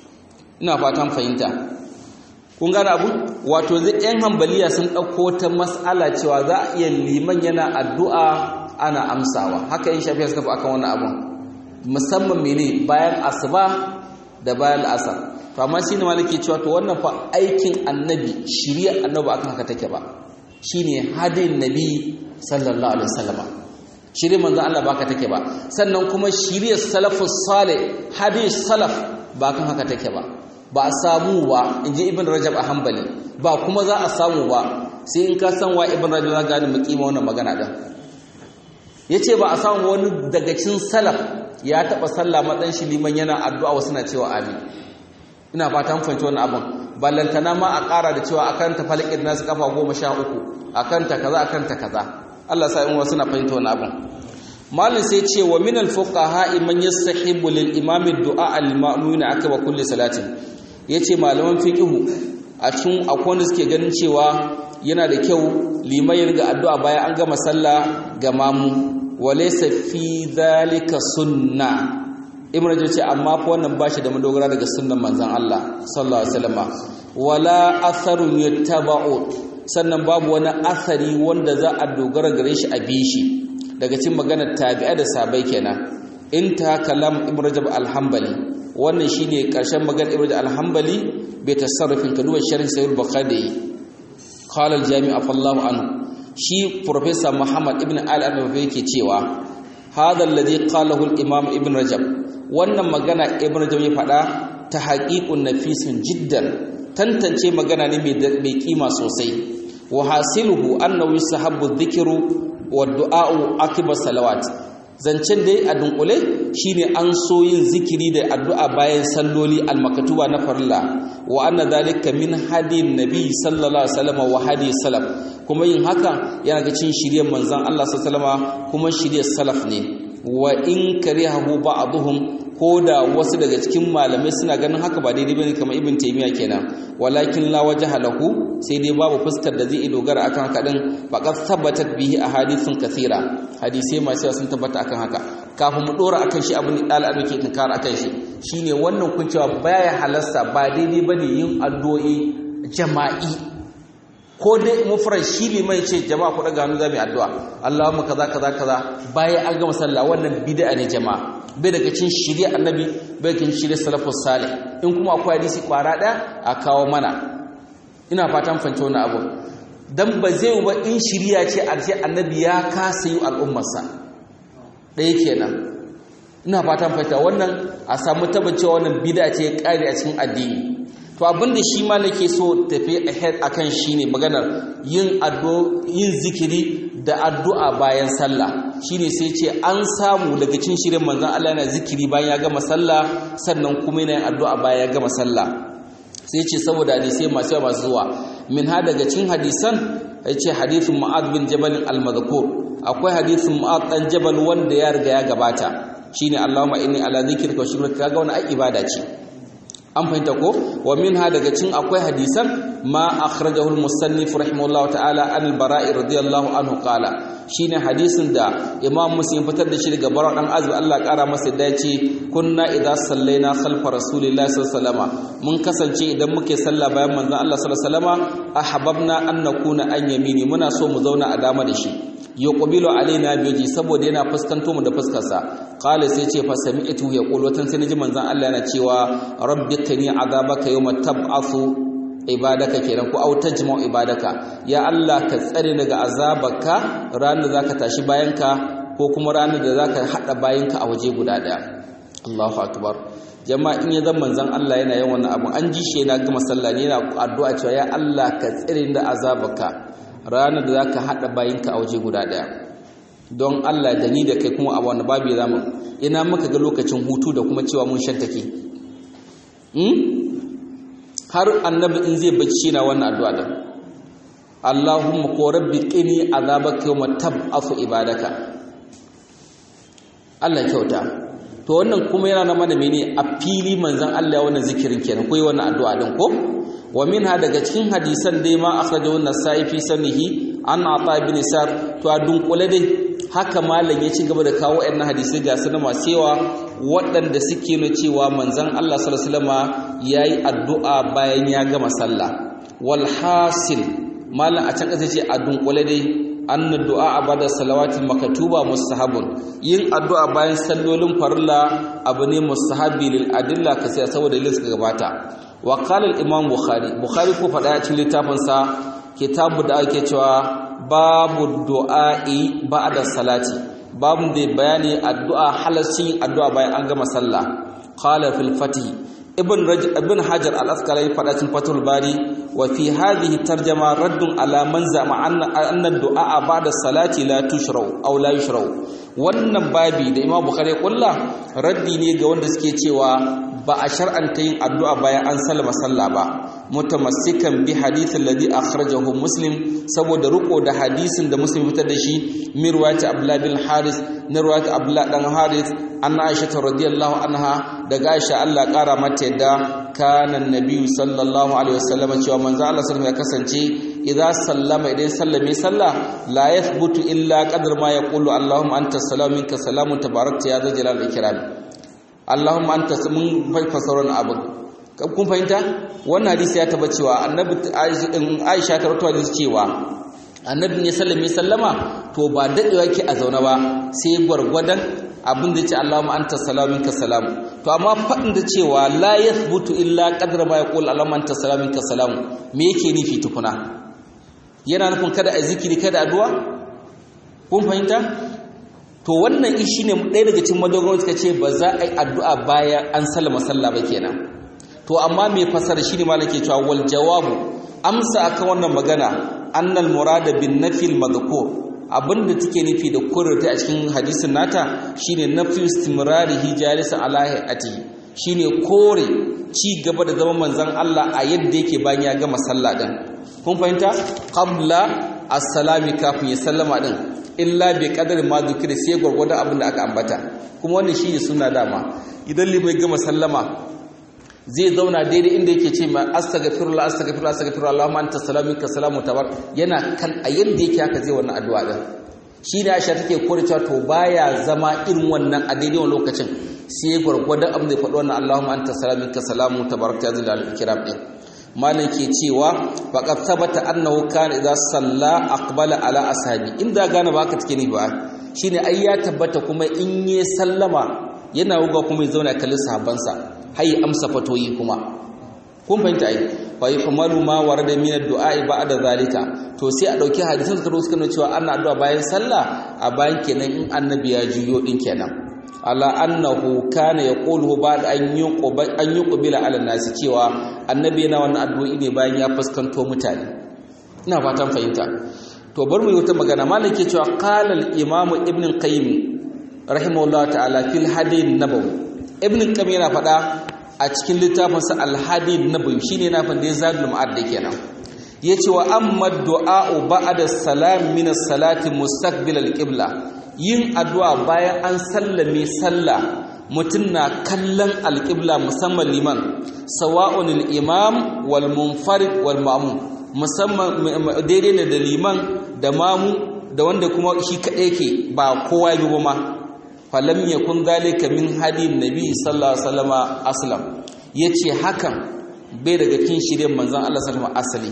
ina fatan fahimta kun gane abu wato zai yan hambaliya sun ɗauko ta mas'ala cewa za a iya liman yana addu'a ana amsawa haka yin shafiya suka fi akan wannan abun musamman mene bayan asuba da bayan asar to amma shine malaki cewa to wannan fa aikin annabi shari'a annabi akan haka take ba shine hadin nabi sallallahu alaihi wasallam shari'a manzo Allah baka take ba sannan kuma shari'a salafus salih hadis salaf ba kan haka take ba ba a samu ba inji ibn rajab a hanbali ba kuma za a samu ba sai in ka san wa ibn rajab za ga mu kima wannan magana din yace ba a samu wani daga cikin salaf ya taɓa sallah matsayin shi liman yana addu'a wasu na cewa amin ina fata mun fahimci wannan abin ballantana ma a ƙara da cewa akan ta falakin nasu kafa goma sha uku akan ta kaza akan ta kaza Allah sa in wasu na fahimta wannan abin malin sai ce wa min al-fuqaha man yastahibu lil imam ad-du'a al-ma'muna akaba kulli salatin yace malaman fiqhu a cikin akwai wanda suke ganin cewa yana da kyau liman ya riga addu'a bayan an gama sallah ga mamu walaysa fi dhalika sunna ibnu rajab ce amma fa wannan bashi da madogara daga sunnan manzon Allah sallallahu alaihi wasallam wala atharun yattaba'u sannan babu wani athari wanda za a dogara gare shi a bishi daga cikin maganar tabi'a da sabai kenan inta kalam ibnu rajab al-hanbali wannan shine karshen maganar ibnu rajab al-hanbali bai tasarrufin ka duba sharh sahih bukhari qala al-jami' afallahu anhu shi professor muhammad ibn al-arabi yake cewa hadha alladhi qalahu al-imam ibn rajab wannan magana ibn rajab ya faɗa ta haqiqun nafisun jiddan tantance magana ne mai kima sosai wa hasiluhu annahu yusahabbu dhikru wa du'a'u akiba salawat zancen dai a dunkule shine an so yin zikiri da addu'a bayan salloli almakatuba na farilla wa anna dhalika min hadin nabi sallallahu alaihi wasallam wa hadi salaf kuma yin haka yana ga cin shirye manzon Allah sallallahu alaihi wasallam kuma shirye salaf ne wa in karihahu ba'dhum ko da wasu daga cikin malamai suna ganin haka ba daidai bane kamar ibn taymiya kenan walakin la wajha lahu sai dai babu fuskar da zai dogara akan haka din faqad thabatat bihi ahadithun kathira hadisi masu yawa sun tabbata akan haka kafin mu dora akan shi abin da al'adu ke kinkar akan shi shine wannan kun cewa baya halasta ba daidai bane yin addu'o'i jama'i ko dai mufrad shi ne mai ce jama'a ku daga hannu za mu yi addu'a Allahumma kaza kaza kaza bayan an gama sallah wannan bid'a ne jama'a bai daga cin shirya annabi bai daga cin shirya salafus salih in kuma akwai hadisi kwara ɗaya a kawo mana ina fatan fahimci wannan abu dan ba zai ba in shirya ce a ce annabi ya kasa yi al'ummarsa ɗaya kenan ina fatan fahimta wannan a samu tabbacewa wannan bid'a ce ya kare a cikin addini to abin da shi ma nake so tafi ahead akan shine maganar yin addu'a yin zikiri da addu'a bayan sallah shine sai ce an samu daga cikin shirin manzon Allah yana zikiri bayan ya gama sallah sannan kuma yana yin addu'a bayan ya gama sallah sai ce saboda hadisi masu yawa masu zuwa min ha daga cikin hadisan yace hadithin Mu'adh bin Jabal al-madhkur akwai hadithin Mu'adh dan Jabal wanda ya riga ya gabata shine Allahumma inni ala zikrika wa shukrika kaga wannan ai ibada ce an fahimta ko wa minha daga cin akwai hadisan ma akhrajahu al-musannif rahimahullahu ta'ala an al-bara'i radiyallahu anhu qala shine hadisin da imam muslim fitar da shi daga bara dan azbi Allah kara masa da yace kunna idza sallaina khalfa rasulillahi sallallahu alaihi wasallam mun kasance idan muke sallah bayan manzon Allah sallallahu alaihi wasallam ahbabna an nakuna an yamini muna so mu zauna a dama da shi yuqbilu alaina bihi saboda yana fuskanto mu da fuskarsa qala sai ce fa sami'tu yaqulu watan sai naji manzon Allah yana cewa rabbikani azabaka yawma tab'athu ibadaka kenan ko au tajma'u ibadaka ya Allah ka tsare daga azabaka ranar da zaka tashi bayanka ko kuma ranar da zaka hada bayanka a waje guda daya Allahu akbar jama'a in ya zama manzon Allah yana yin wannan abu an ji shi yana gama sallah ne yana addu'a cewa ya Allah ka tsare da azabaka ranar da zaka hada bayanka a waje guda daya don Allah da ni da kai kuma a wani babu zamu ina muka ga lokacin hutu da kuma cewa mun shantake har annabi in zai bacci na wannan addu'a din Allahumma ko rabbi qini azabaka yawma tab'afu ibadaka Allah kyauta to wannan kuma yana na mana mene a fili manzon Allah wannan zikirin kenan ko wannan addu'a din ko wa minha daga cikin hadisan dai ma akhrajahu an-nasa'i fi sanihi an ata ibn sar to a dunkule dai haka malam ya ci gaba da kawo ɗan hadisai ga su na masu yawa waɗanda suke na cewa manzon Allah sallallahu alaihi wasallama yayi addu'a bayan ya gama sallah wal hasil malam a can ƙasa ce a dunkule dai anna du'a bada salawatil makatuba mustahabun yin addu'a bayan sallolin farilla abu ne mustahabi lil adilla kasi saboda dalilin suka gabata wa qala al imam bukhari bukhari ko fada a cikin littafin sa kitabu da ake cewa babu du'a'i ba'da salati babu da bayani addu'a halasci addu'a bayan an gama sallah qala fil fatih ibn ibn hajar al-asqalani fada cikin fatul bari wa fi hadhihi tarjama raddun ala man zama anna anna du'a ba'da salati la tushra'u aw la yushra'u wannan babi da Imam Bukhari kulla raddi ne ga wanda suke cewa ba a shar'anta yin addu'a bayan an sallama sallah ba mutamassikan bi hadithin ladhi akhrajahu muslim saboda riko da hadisin da muslim fitar da shi min riwayat abdullah bin haris na riwayat abdullah dan haris anna aisha radiyallahu anha daga aisha Allah kara mata yadda kana annabi sallallahu alaihi wasallam cewa manzo Allah sallallahu ya kasance idza sallama idan sallame sallah la yathbutu illa qadar ma yaqulu allahumma anta salamu minka salamu tabarakta ya zal jalal ikram allahumma anta mun fasaron abu kun fahimta wannan hadisi ya taba cewa annabi Aisha ta rawaito hadisi cewa annabi ne sallame sallama to ba dadewa yake a zauna ba sai gwargwadon abin da ya ce Allahumma anta salamu minka salamu to amma fadin da cewa la yathbutu illa qadra ma yaqul Allahumma anta salamu minka salamu me yake nufi tukuna yana nufin kada a zikiri kada addu'a kun fahimta to wannan shi ne ɗaya daga cikin madogaron suka ce ba za a yi addu'a bayan an sallama sallah ba kenan to amma mai fasara shi ne ma nake cewa wal jawabu amsa akan wannan magana annal murada bin nafil madhkur abinda take nufi da kurrata a cikin hadisin nata shine nafi istimrarihi jalisan ala hayati shine kore ci gaba da zaman manzon Allah a yadda yake bayan ya gama sallah din kun fahimta qabla as-salami kafin ya sallama din illa bi qadari ma zikri sai gurgurda abin da aka ambata kuma wannan shine sunna dama idan limai gama sallama zai zauna daidai inda yake ce ma astaghfirullah astaghfirullah astaghfirullah Allahumma anta salamu minka salamu tabar yana kan a yanda yake haka zai wannan addu'a din shine Aisha take kore cewa to baya zama irin wannan a daidai wannan lokacin sai gurgurda abin da ya faɗi wannan Allahumma anta salamu minka salamu tabarakta ya zalal ikram din malam ke cewa faqad thabata annahu kana idza salla aqbala ala ashabi inda gane ba ka take ni ba shine ai ya tabbata kuma in yi sallama yana wuga kuma ya zauna kallon sahabbansa hayi amsa fatoyi kuma kun fahimta ai fa yahmalu ma warada min ad-du'a ba'da zalika to sai a dauki hadisin da suka nuna cewa ana addu'a bayan sallah a bayan kenan in annabi ya juyo din kenan ala annahu kana yaqulu ba'da an yuqba an yuqbila ala nasi cewa annabi yana wannan addu'o'i ne bayan ya fuskanto mutane ina fatan fahimta to bar mu yi wata magana malam ke cewa qala al-imam ibn qayyim rahimahullah ta'ala fil hadith nabawi ibn qayyim yana faɗa a cikin littafin sa al-hadith nabawi shine yana fa da zadul ma'ad da kenan yace wa amma du'a ba'da salam min as-salati mustaqbil al-qibla yin addu'a bayan an sallame sallah mutum na kallon alƙibla musamman liman sawa'un al-imam wal munfarid wal ma'mum musamman daidai ne da liman da mamu da wanda kuma shi kaɗai yake ba kowa yi ba ma falam yakun zalika min hadin nabi sallallahu alaihi wasallam aslam yace hakan bai daga cikin shirin manzon Allah sallallahu alaihi wasallam asali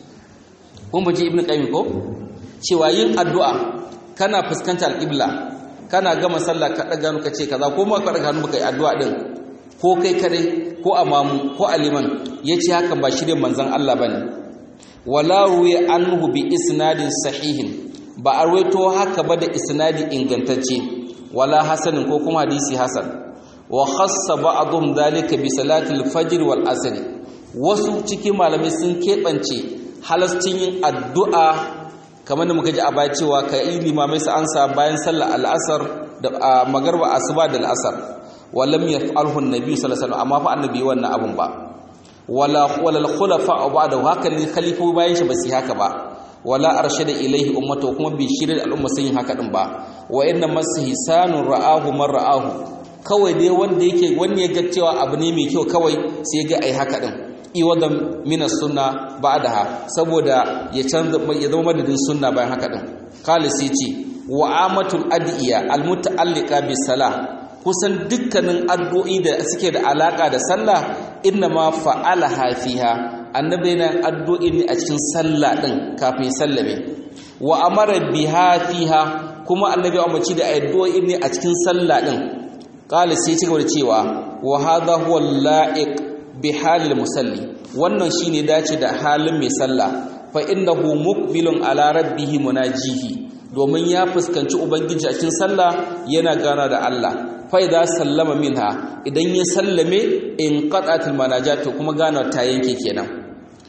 kun baje ibnu qayyim ko cewa yin addu'a kana fuskantar alqibla kana gama sallah ka daga hannu ka ce kaza ko ma ka daga hannu baka yi addu'a din ko kai kare ko amamu ko aliman yace hakan ba shirin manzon Allah bane wala ruwi anhu bi isnadin sahihin ba a rawaito haka ba da isnadi ingantacce wala hasanin ko kuma hadisi hasan wa khassa ba'dhum dhalika bi salatil fajr wal asr wasu cikin malamai sun kebance halascin yin addu'a kamar da muka ji a baya cewa ka yi limamai su ansa bayan sallar al'asar da magarba asuba da al'asar walam yaf'alhu an-nabi sallallahu alaihi wasallam amma fa annabi wannan abun ba wala wala khulafa ba'da haka ne khalifu bayan shi ba su haka ba wala arshada ilaihi ummatu kuma bi shirin al'umma sun yi haka din ba wa inna mashisanun ra'ahu man ra'ahu kawai dai wanda yake wanda ya ga cewa abu ne mai kyau kawai sai ga ai haka din iwadan minas sunna ba'daha saboda ya canza ya zama madadin sunna bayan haka din qala sai ce wa amatul adiya almuta'alliqa bis salah kusan dukkanin addu'o'i da suke da alaka da sallah inna ma fa'alaha fiha annabi yana addu'o'i ne a cikin sallah din kafin sallame wa amara biha fiha kuma annabi ya umarci da addu'o'i ne a cikin sallah din qala sai ci gaba da cewa wa hadha huwa la'iq bi halil musalli wannan shine dace da halin mai sallah fa innahu muqbilun ala rabbih munajihi domin ya fuskanci ubangiji a cikin sallah yana gana da Allah fa idza sallama minha idan ya sallame in qatatil manajat kuma gana ta yanke kenan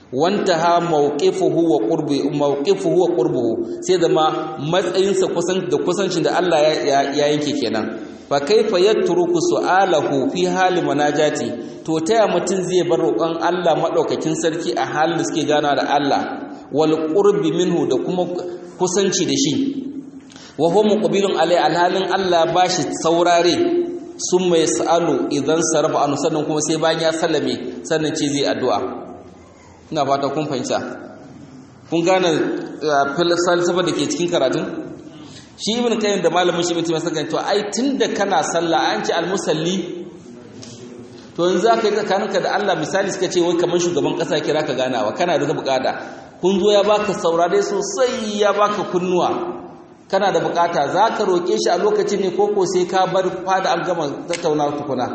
wantaha mawqifuhu wa qurbi mawqifuhu wa qurbuhu sai zama matsayinsa kusan da kusancin da Allah ya yanke kenan fa kaifa yatruku su'alahu fi hali manajati to taya mutun zai bar roƙon Allah madaukakin sarki a halin da suke gana da Allah wal qurbi minhu da kuma kusanci da shi wa huwa muqbilun alai alhalin Allah bashi saurare sun mai sa'alu idan sarrafa anu sannan kuma sai bayan ya sallame sannan ce zai addu'a ina fata kun fahimta kun gane falsafa da ke cikin karatun shi ibn qayyim da malamin shi mutum saka to ai tunda kana sallah an ce almusalli to yanzu zaka yi tsakaninka da Allah misali suka ce wai kamar shugaban kasa kira ka ganawa kana da bukata kun zo ya baka saurare sosai ya baka kunnuwa kana da bukata za ka roƙe shi a lokacin ne koko sai ka bar fada an gama tattauna tukuna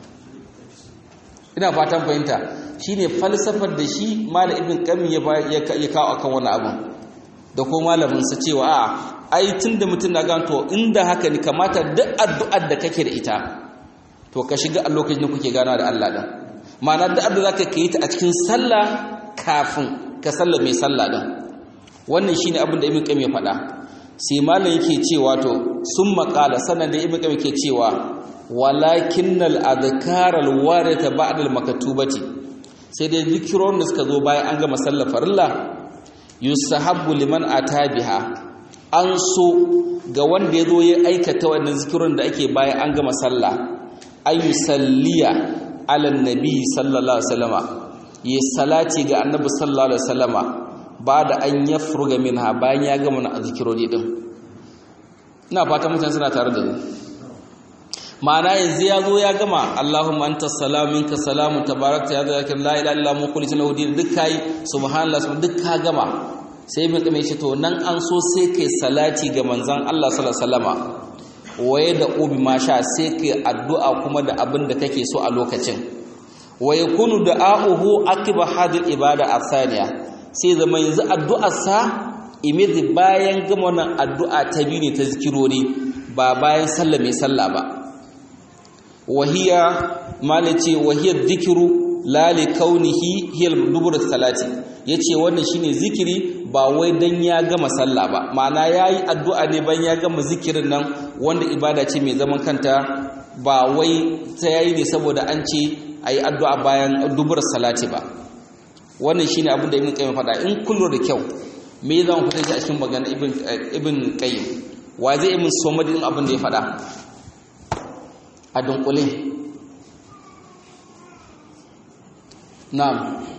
ina fatan fahimta shi ne falsafar da shi malam ibn qayyim ya kawo akan wani abu da ko malaminsa cewa a ai tun da mutum na ganto inda haka ne kamata duk addu'ar da kake da ita to ka shiga a lokacin da kuke gana da Allah din ma'ana duk addu'a zaka kai ta a cikin sallah kafin ka sallame sallah din wannan shine abin da ibn qayyim ya faɗa sai malam yake cewa to sun maƙala sannan da ibn qayyim yake cewa walakinnal adhkar alwarita ba'da almaktubati sai dai zikiron da suka zo bayan an gama sallar farilla yusahabbu liman atabiha an so ga wanda ya zo ya aikata wannan zikiron da ake bayan an gama sallah ayu salliya ala nabi sallallahu alaihi wasallama yi salati ga annabi sallallahu alaihi wasallama ba da an ya furga minha bayan ya gama na zikirori din ina fata mutane suna tare da ni ma'ana yanzu ya zo ya gama Allahumma anta salamu minka salamu tabarakta ya zaka la ilaha illa mu kulli lahu din duk kai subhanallah subhan duk ka gama sai mun kame shi to nan an so sai kai salati ga manzon Allah sallallahu alaihi wasallama waye da ubi masha sai kai addu'a kuma da abin da kake so a lokacin wa yakunu da'a'uhu akiba hadil ibada athaniya sai zama yanzu addu'arsa imidi bayan gama wannan addu'a ta biyu ne ta zikirori ba bayan sallah mai sallah ba wahiya malace wahiyar zikiru lali kaunihi hiyar dubur salati yace wannan shine zikiri ba wai dan ya gama sallah ba ma'ana yayi addu'a ne bayan ya gama zikirin nan wanda ibada ce mai zaman kanta ba wai ta yayi ne saboda an ce ayi addu'a bayan dubur salati ba wannan shine abin da ibn qayyim faɗa in kullu da kyau me za mu fitar a cikin magana ibn ibn qayyim wa zai min somadin abin da ya faɗa a dunkule na'am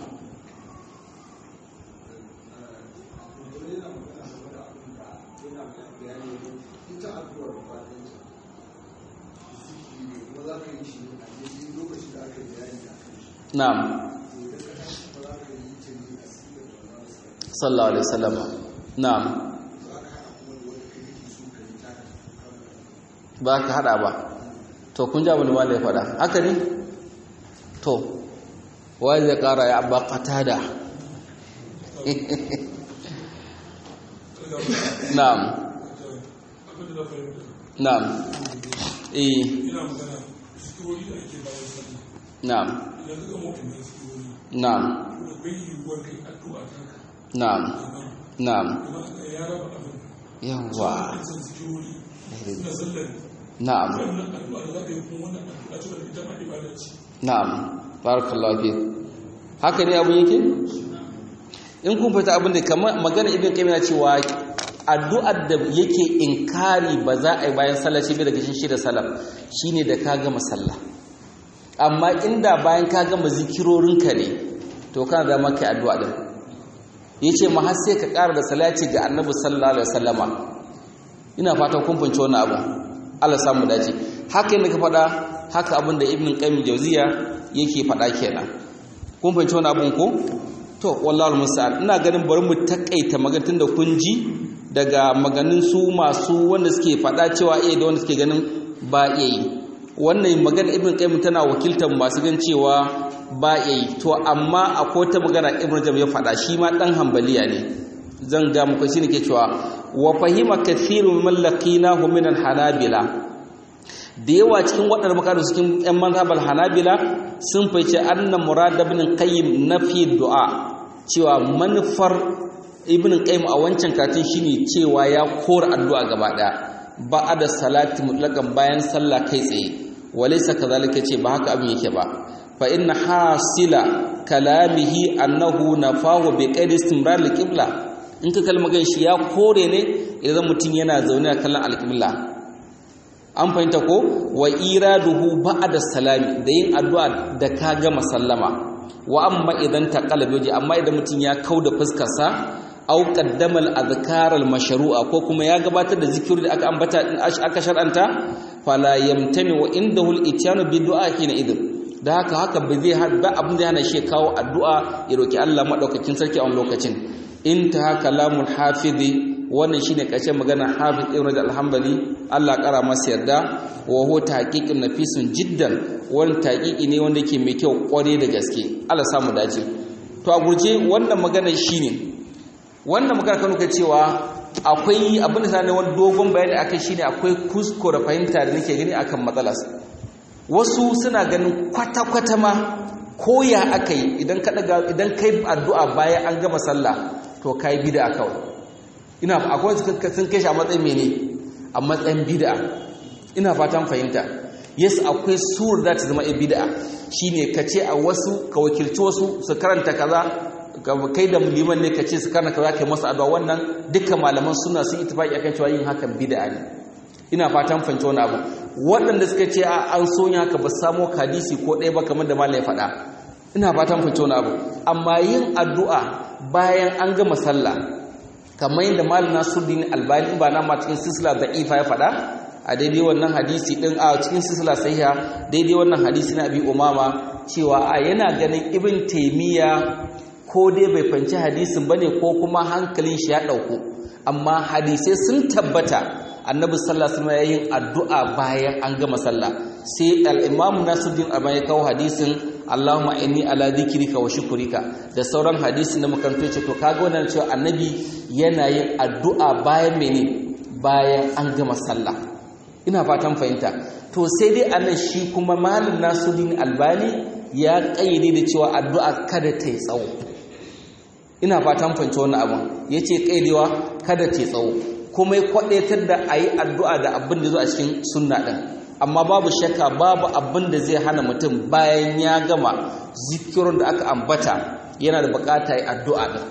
na'am sallallahu alaihi wasallam na'am ba ka hada ba to kun ji abin da malai faɗa haka ne to wai zai ƙara ya abba qatada na'am na'am eh na'am na'am na'am na'am yawa na'am na'am barakallahu fi haka ne abun yake in kun fita abin da kamar magana ibn qayyim cewa addu'ar da yake inkari ba za a yi bayan sallah shi daga shi da salaf shine da ka gama sallah amma inda bayan ka gama zikirorinka ne to kana da maka addu'a din yace ma har sai ka ƙara da salati ga annabi sallallahu alaihi wasallama ina fatan kun fahimci wannan abu Allah samu dace haka ne ka faɗa haka abin da ibn qayyim jawziya yake faɗa kenan kun fahimci wannan abun ko to wallahi musta'an ina ganin bari mu takaita maganin da kun ji daga maganin su masu wanda suke faɗa cewa eh da wanda suke ganin ba iya yi wannan magana ibn qayyim tana wakiltar masu gan cewa ba iya yi to amma akwai ta magana ibn jam ya faɗa shi ma dan hambaliya ne zan ga muku shine ke cewa wa fahima kathirun min laqinahu min al-hanabila da yawa cikin waɗanda makaru cikin ƴan mazhabal hanabila sun fice anna murad ibn qayyim nafi du'a cewa manufar ibn qayyim a wancan katin shine cewa ya kora addu'a gaba daya ba'da salati mutlaqan bayan sallah kai tsaye walaysa kadhalika ce ba haka abin yake ba fa inna hasila kalamihi annahu nafahu bi qaidi istimrar al-qibla in ka kalma gan shi ya kore ne idan mutum yana zaune a kallon al-qibla an fahimta ko wa iraduhu ba'da salami da yin addu'a da ka gama sallama wa amma idan taqala biyo amma idan mutum ya kauda fuskar sa aw qaddama al-adhkar al-mashru'a ko kuma ya gabatar da zikiri da aka ambata aka shar'anta fala yamtani wa indahu al-ityanu bi du'a hina idin da haka haka ba zai ba abin da yana shi kawo addu'a ya roki Allah madaukakin sarki a lokacin intaha kalamul hafizi wannan shine ƙarshen magana hafiz ibn rajab al-hanbali Allah kara masa yarda wa huwa tahqiqun nafisun jiddan wannan tahqiqi ne wanda yake mai kyau kware da gaske Allah samu dace to a gurje wannan magana shine wannan magana kan ka cewa akwai abin da sanin wani dogon bayani akai shine akwai kuskure fahimta da nake gani akan matsalar wasu suna ganin kwata-kwata ma koya akai idan ka daga idan kai addu'a bayan an gama sallah to kai bid'a kawai ina akwai sun kai shi a matsayin mene a matsayin bid'a ina fatan fahimta yes akwai sur da ta zama bid'a shine kace a wasu ka wakilci wasu su karanta kaza kai da liman ne kace su karanta kaza kai masa addu'a wannan dukkan malaman suna sun ittifaki akan cewa yin hakan bid'a ne ina fatan fahimci wani abu waɗanda suka ce a an so yin haka ba samo hadisi ko ɗaya ba kamar da malam ya faɗa ina fatan fahimci wani abu amma yin addu'a bayan an gama sallah kamar yadda malam Nasiruddin Albani ba na ma cikin silsila da'ifa ya faɗa a daidai wannan hadisi din a cikin silsila sahiha daidai wannan hadisi na Abi Umama cewa a yana ganin Ibn Taymiya ko dai bai fanci hadisin bane ko kuma hankalin shi ya dauko amma hadisai sun tabbata Annabi sallallahu alaihi wasallam yayin addu'a bayan an gama sallah sai al-Imam Nasiruddin Albani ya kawo hadisin Allahumma inni ala dhikrika wa shukrika da sauran hadisi na makaranto ce to kaga wannan cewa annabi yana yin addu'a bayan mene bayan an gama sallah ina fatan fahimta to sai dai anan shi kuma malam Nasiruddin Albani ya kayyade da cewa addu'a kada ta yi tsawo ina fatan fahimta wannan abun yace kaidewa kada ta yi tsawo kuma ya kwadaitar da ayi addu'a da abin da zo a cikin sunna din amma babu shakka babu abin da zai hana mutum bayan ya gama zikirin da aka ambata yana da bukata yi addu'a din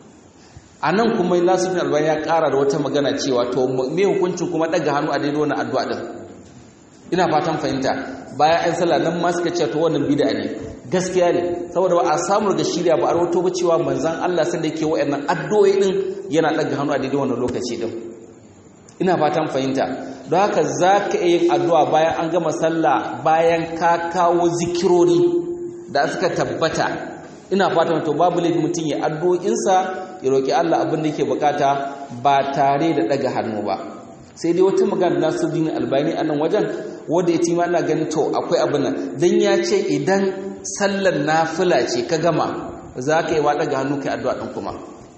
a nan kuma nasirin albani ya kara da wata magana cewa to me hukuncin kuma daga hannu a daidai wannan addu'a din ina fatan fahimta bayan an sallah nan ma suka ce to wannan bid'a ne gaskiya ne saboda ba a samu daga shirya ba a rawato ba cewa manzon Allah sanda yake wa'annan addu'o'i din yana daga hannu a daidai wannan lokaci din ina fatan fahimta don haka za ka iya yin addu'a bayan an gama sallah bayan ka kawo zikirori da suka tabbata ina fatan to babu laifin mutum ya addu'o'insa ya roƙi Allah abin da yake bukata ba tare da ɗaga hannu ba sai dai wata magana Nasiruddin Albani a nan wajen wanda ya ci ma ina ganin to akwai abin nan dan ya ce idan sallar nafila ce ka gama za ka yi wa ɗaga hannu kai addu'a ɗin kuma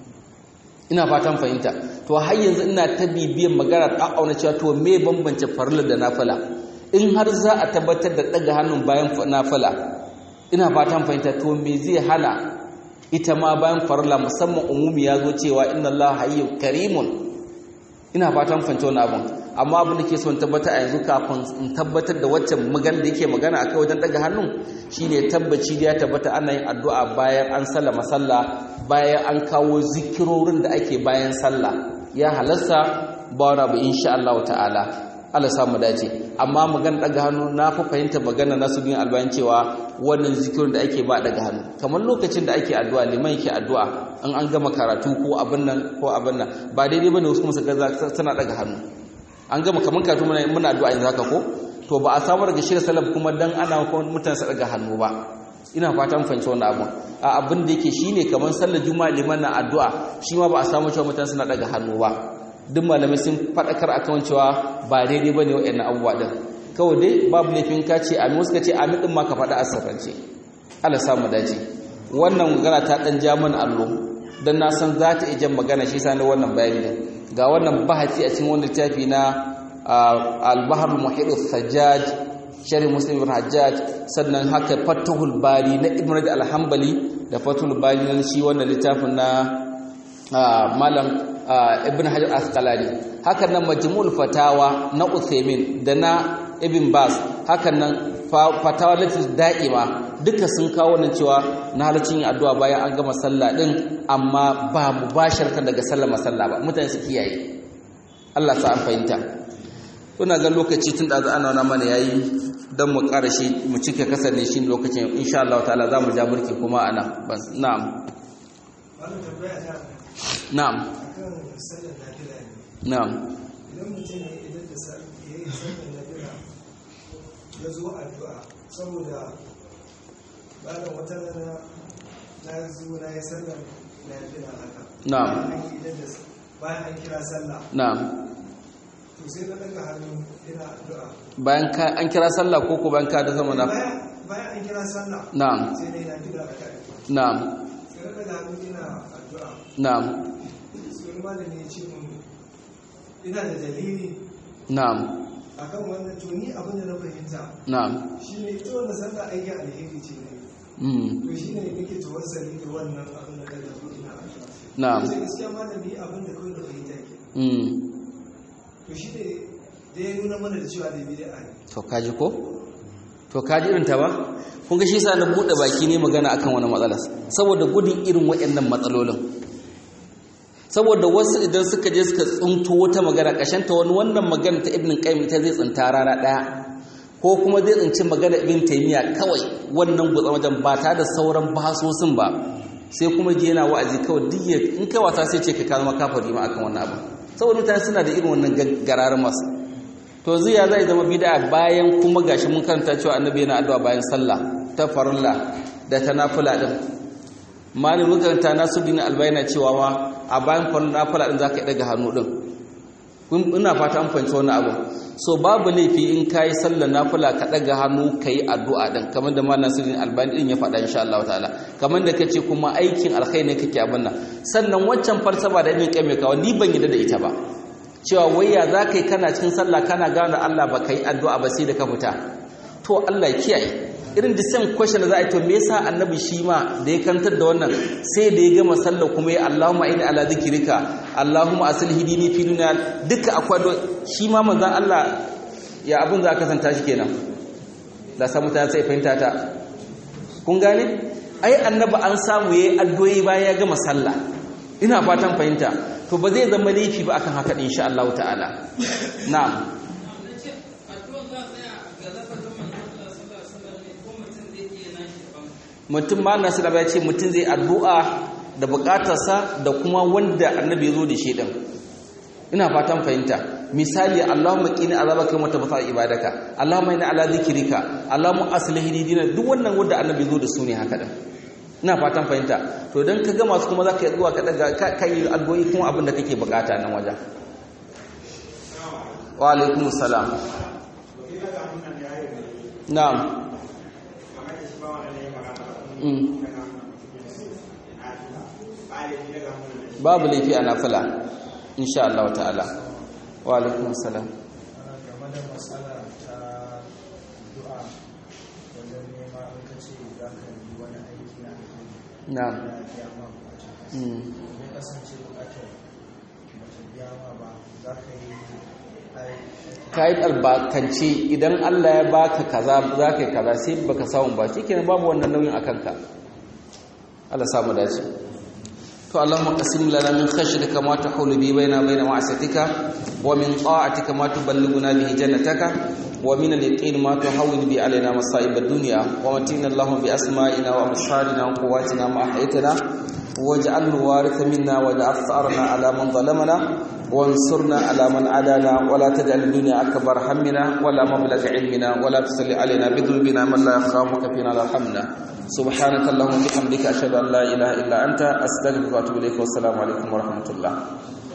ina fatan fahimta to har yanzu ina ta bibiyan magana ta auna cewa to me bambance farilla da nafila in har za a tabbatar da daga hannun bayan nafila ina fatan fahimta to me zai hana ita ma bayan farilla musamman umumi ya zo cewa inna Allah hayyun karimun ina fatan fahimta wannan abun amma abin da ke son tabbata a yanzu kafin in tabbatar da waccan magana da yake magana akai wajen daga hannun shine tabbaci da ya tabbata ana yin addu'a bayan an sallama sallah bayan an kawo zikirorin da ake bayan sallah ya halasta ba wani abu insha Allah ta'ala Allah samu dace amma magana daga hannu na fi fahimta magana nasu bin albayan cewa wannan zikirin da ake ba daga hannu kamar lokacin da ake addu'a liman yake addu'a in an gama karatu ko abin nan ko abin nan ba daidai bane wasu kuma su ga suna daga hannu an gama kamar karatu muna muna addu'a yanzu haka ko to ba a samu daga shirya salaf kuma dan ana kuma mutane su daga hannu ba ina fatan fahimci wannan abun a abin da yake shine kamar sallar juma'a liman na addu'a shi ma ba a samu cewa mutane suna daga hannu ba duk malamai sun fadakar akan cewa ba daidai bane waɗannan abubuwa din kawai dai babu laifin ka ce amin wasu ka ce amin din ma ka faɗa asirrance Allah samu dace wannan magana ta dan ja mana allo dan na san za ta iya magana shi sa wannan bayani din ga wannan bahasi a cikin wannan littafi na al-bahr al-muhit al-sajjaj sharhi muslim ibn hajjaj sannan haka fatahul bari na ibn rajab al-hanbali da fatahul bari na shi wannan littafin na malam ibn hajar asqalani hakan nan majmu'ul fatawa na uthaymin da na ibn bas hakan nan fatawa latif da'ima duka sun kawo nan cewa na halacin yin addu'a bayan an gama sallah din amma ba mubasharatan daga sallar masalla ba mutane su kiyaye Allah sa an fahimta kuna ga lokaci tun da ana wana mana yayi dan mu ƙara shi mu cike kasar ne shi lokacin insha Allah ta'ala za mu ja burki kuma ana bas na'am na'am na'am idan mutum ya idan da ya yi sallar nafila ya zo addu'a saboda bayan wata rana na zo na yi sallar nafila haka Na'am. bayan an kira sallah na'am to sai na daga hannu ina addu'a bayan ka an kira sallah ko ko bayan ka da zama na bayan bayan an kira sallah na'am sai na yi nafila a kai na'am sai na daga hannu ina addu'a na'am sai wani malami ya ce mun ina da dalili na'am akan wannan to ni abin da na fahimta na'am shine ita wannan sallah aiki alheri ce ne mm to shine nake tawassali da wannan abin da kaga ko ina addu'a na'am sai gaskiya malami abin da kawai da fahimta ke mm to shine da ya nuna mana da cewa da bid'a ne to kaji ko to kaji irin ta ba kun ga shi yasa na bude baki ne magana akan wani matsala saboda gudun irin waɗannan matsalolin saboda wasu idan suka je suka tsunto wata magana ta wani wannan magana ta ibn qayyim ita zai tsinta rana daya ko kuma zai tsinci magana ibn taymiya kawai wannan gutsa wajen ba ta da sauran bahasosin ba sai kuma je yana wa'azi kawai duk ya in kai wasa sai ce ka zama kafiri ma akan wannan abu saboda mutane suna da irin wannan gararin masu to ziya zai zama bid'a bayan kuma gashi mun karanta cewa annabi yana addu'a bayan sallah ta farilla da ta nafila din malamin karanta nasuddin albayna cewa ma a bayan farilla nafila din zaka daga hannu din kun ina fata an fahimci wannan abu so babu laifi in kai sallar nafila ka daga hannu kai addu'a din kamar da malamin nasuddin albayna din ya faɗa insha Allah ta'ala kamar da kace kuma aikin alkhairi ne kake abin nan sannan waccan falsafa da ibn qayyim kawo ni ban yadda da ita ba cewa wayya za ka yi kana cikin sallah kana gane Allah ba ka yi addu'a ba sai da ka fita to Allah ya kiyaye irin the same question da za a yi to me yasa annabi shi ma da ya kantar da wannan sai da ya gama sallah kuma ya Allahumma inni ala zikrika Allahumma asil hidini fi dunya duka akwai shi ma manzon Allah ya abun za ka santa shi kenan da samu ta sai fahimta ta kun gane ai annabi an samu yayi addu'o'i bayan ya gama sallah ina fatan fahimta to ba zai zama laifi ba akan haka insha Allah ta'ala na'am mutum ma nasu da ya ce mutum zai addu'a da bukatarsa da kuma wanda annabi ya zo da shi din ina fatan fahimta misali Allahumma qini azabaka wa tabata ibadaka Allahumma inna ala zikrika Allahumma aslih dina duk wannan wanda annabi ya zo da su ne haka din ina fatan fahimta to dan ka gama su kuma zaka yi zuwa ka daga kai algoyi kuma abin da kake bukata nan wajen wa alaikum salam na'am babu laifi a nafila insha Allah ta'ala wa alaikum salam game da matsala ta du'a wajen nema in ka ce za ka yi wani aiki na na'am ya biya ma bukata mm. ya kasance bukatar ba ta biya ma ba za ka yi aiki ka yi albakance idan Allah ya baka kaza za ka yi kaza sai baka samu ba shi kenan babu wannan nauyin a kanka Allah samu dace to Allahumma qasim lana min khashyatika ma tahulu bi baina baina ma'asatika wa min ta'atika ma tuballighuna bihi jannataka wa min al-yaqin ma tuhawwin bi alaina masa'ib ad-dunya wa matina Allahumma bi asma'ina wa absarina wa quwwatina ma ahyaytana واجعل الوارث منا واجعل ثأرنا على من ظلمنا وانصرنا على من عادانا ولا تجعل الدنيا أكبر همنا ولا مبلغ علمنا ولا تسل علينا بذنوبنا من لا يخافك فينا لا يرحمنا سبحانك اللهم وبحمدك أشهد أن لا إله إلا أنت أستغفرك وأتوب إليك والسلام عليكم ورحمة الله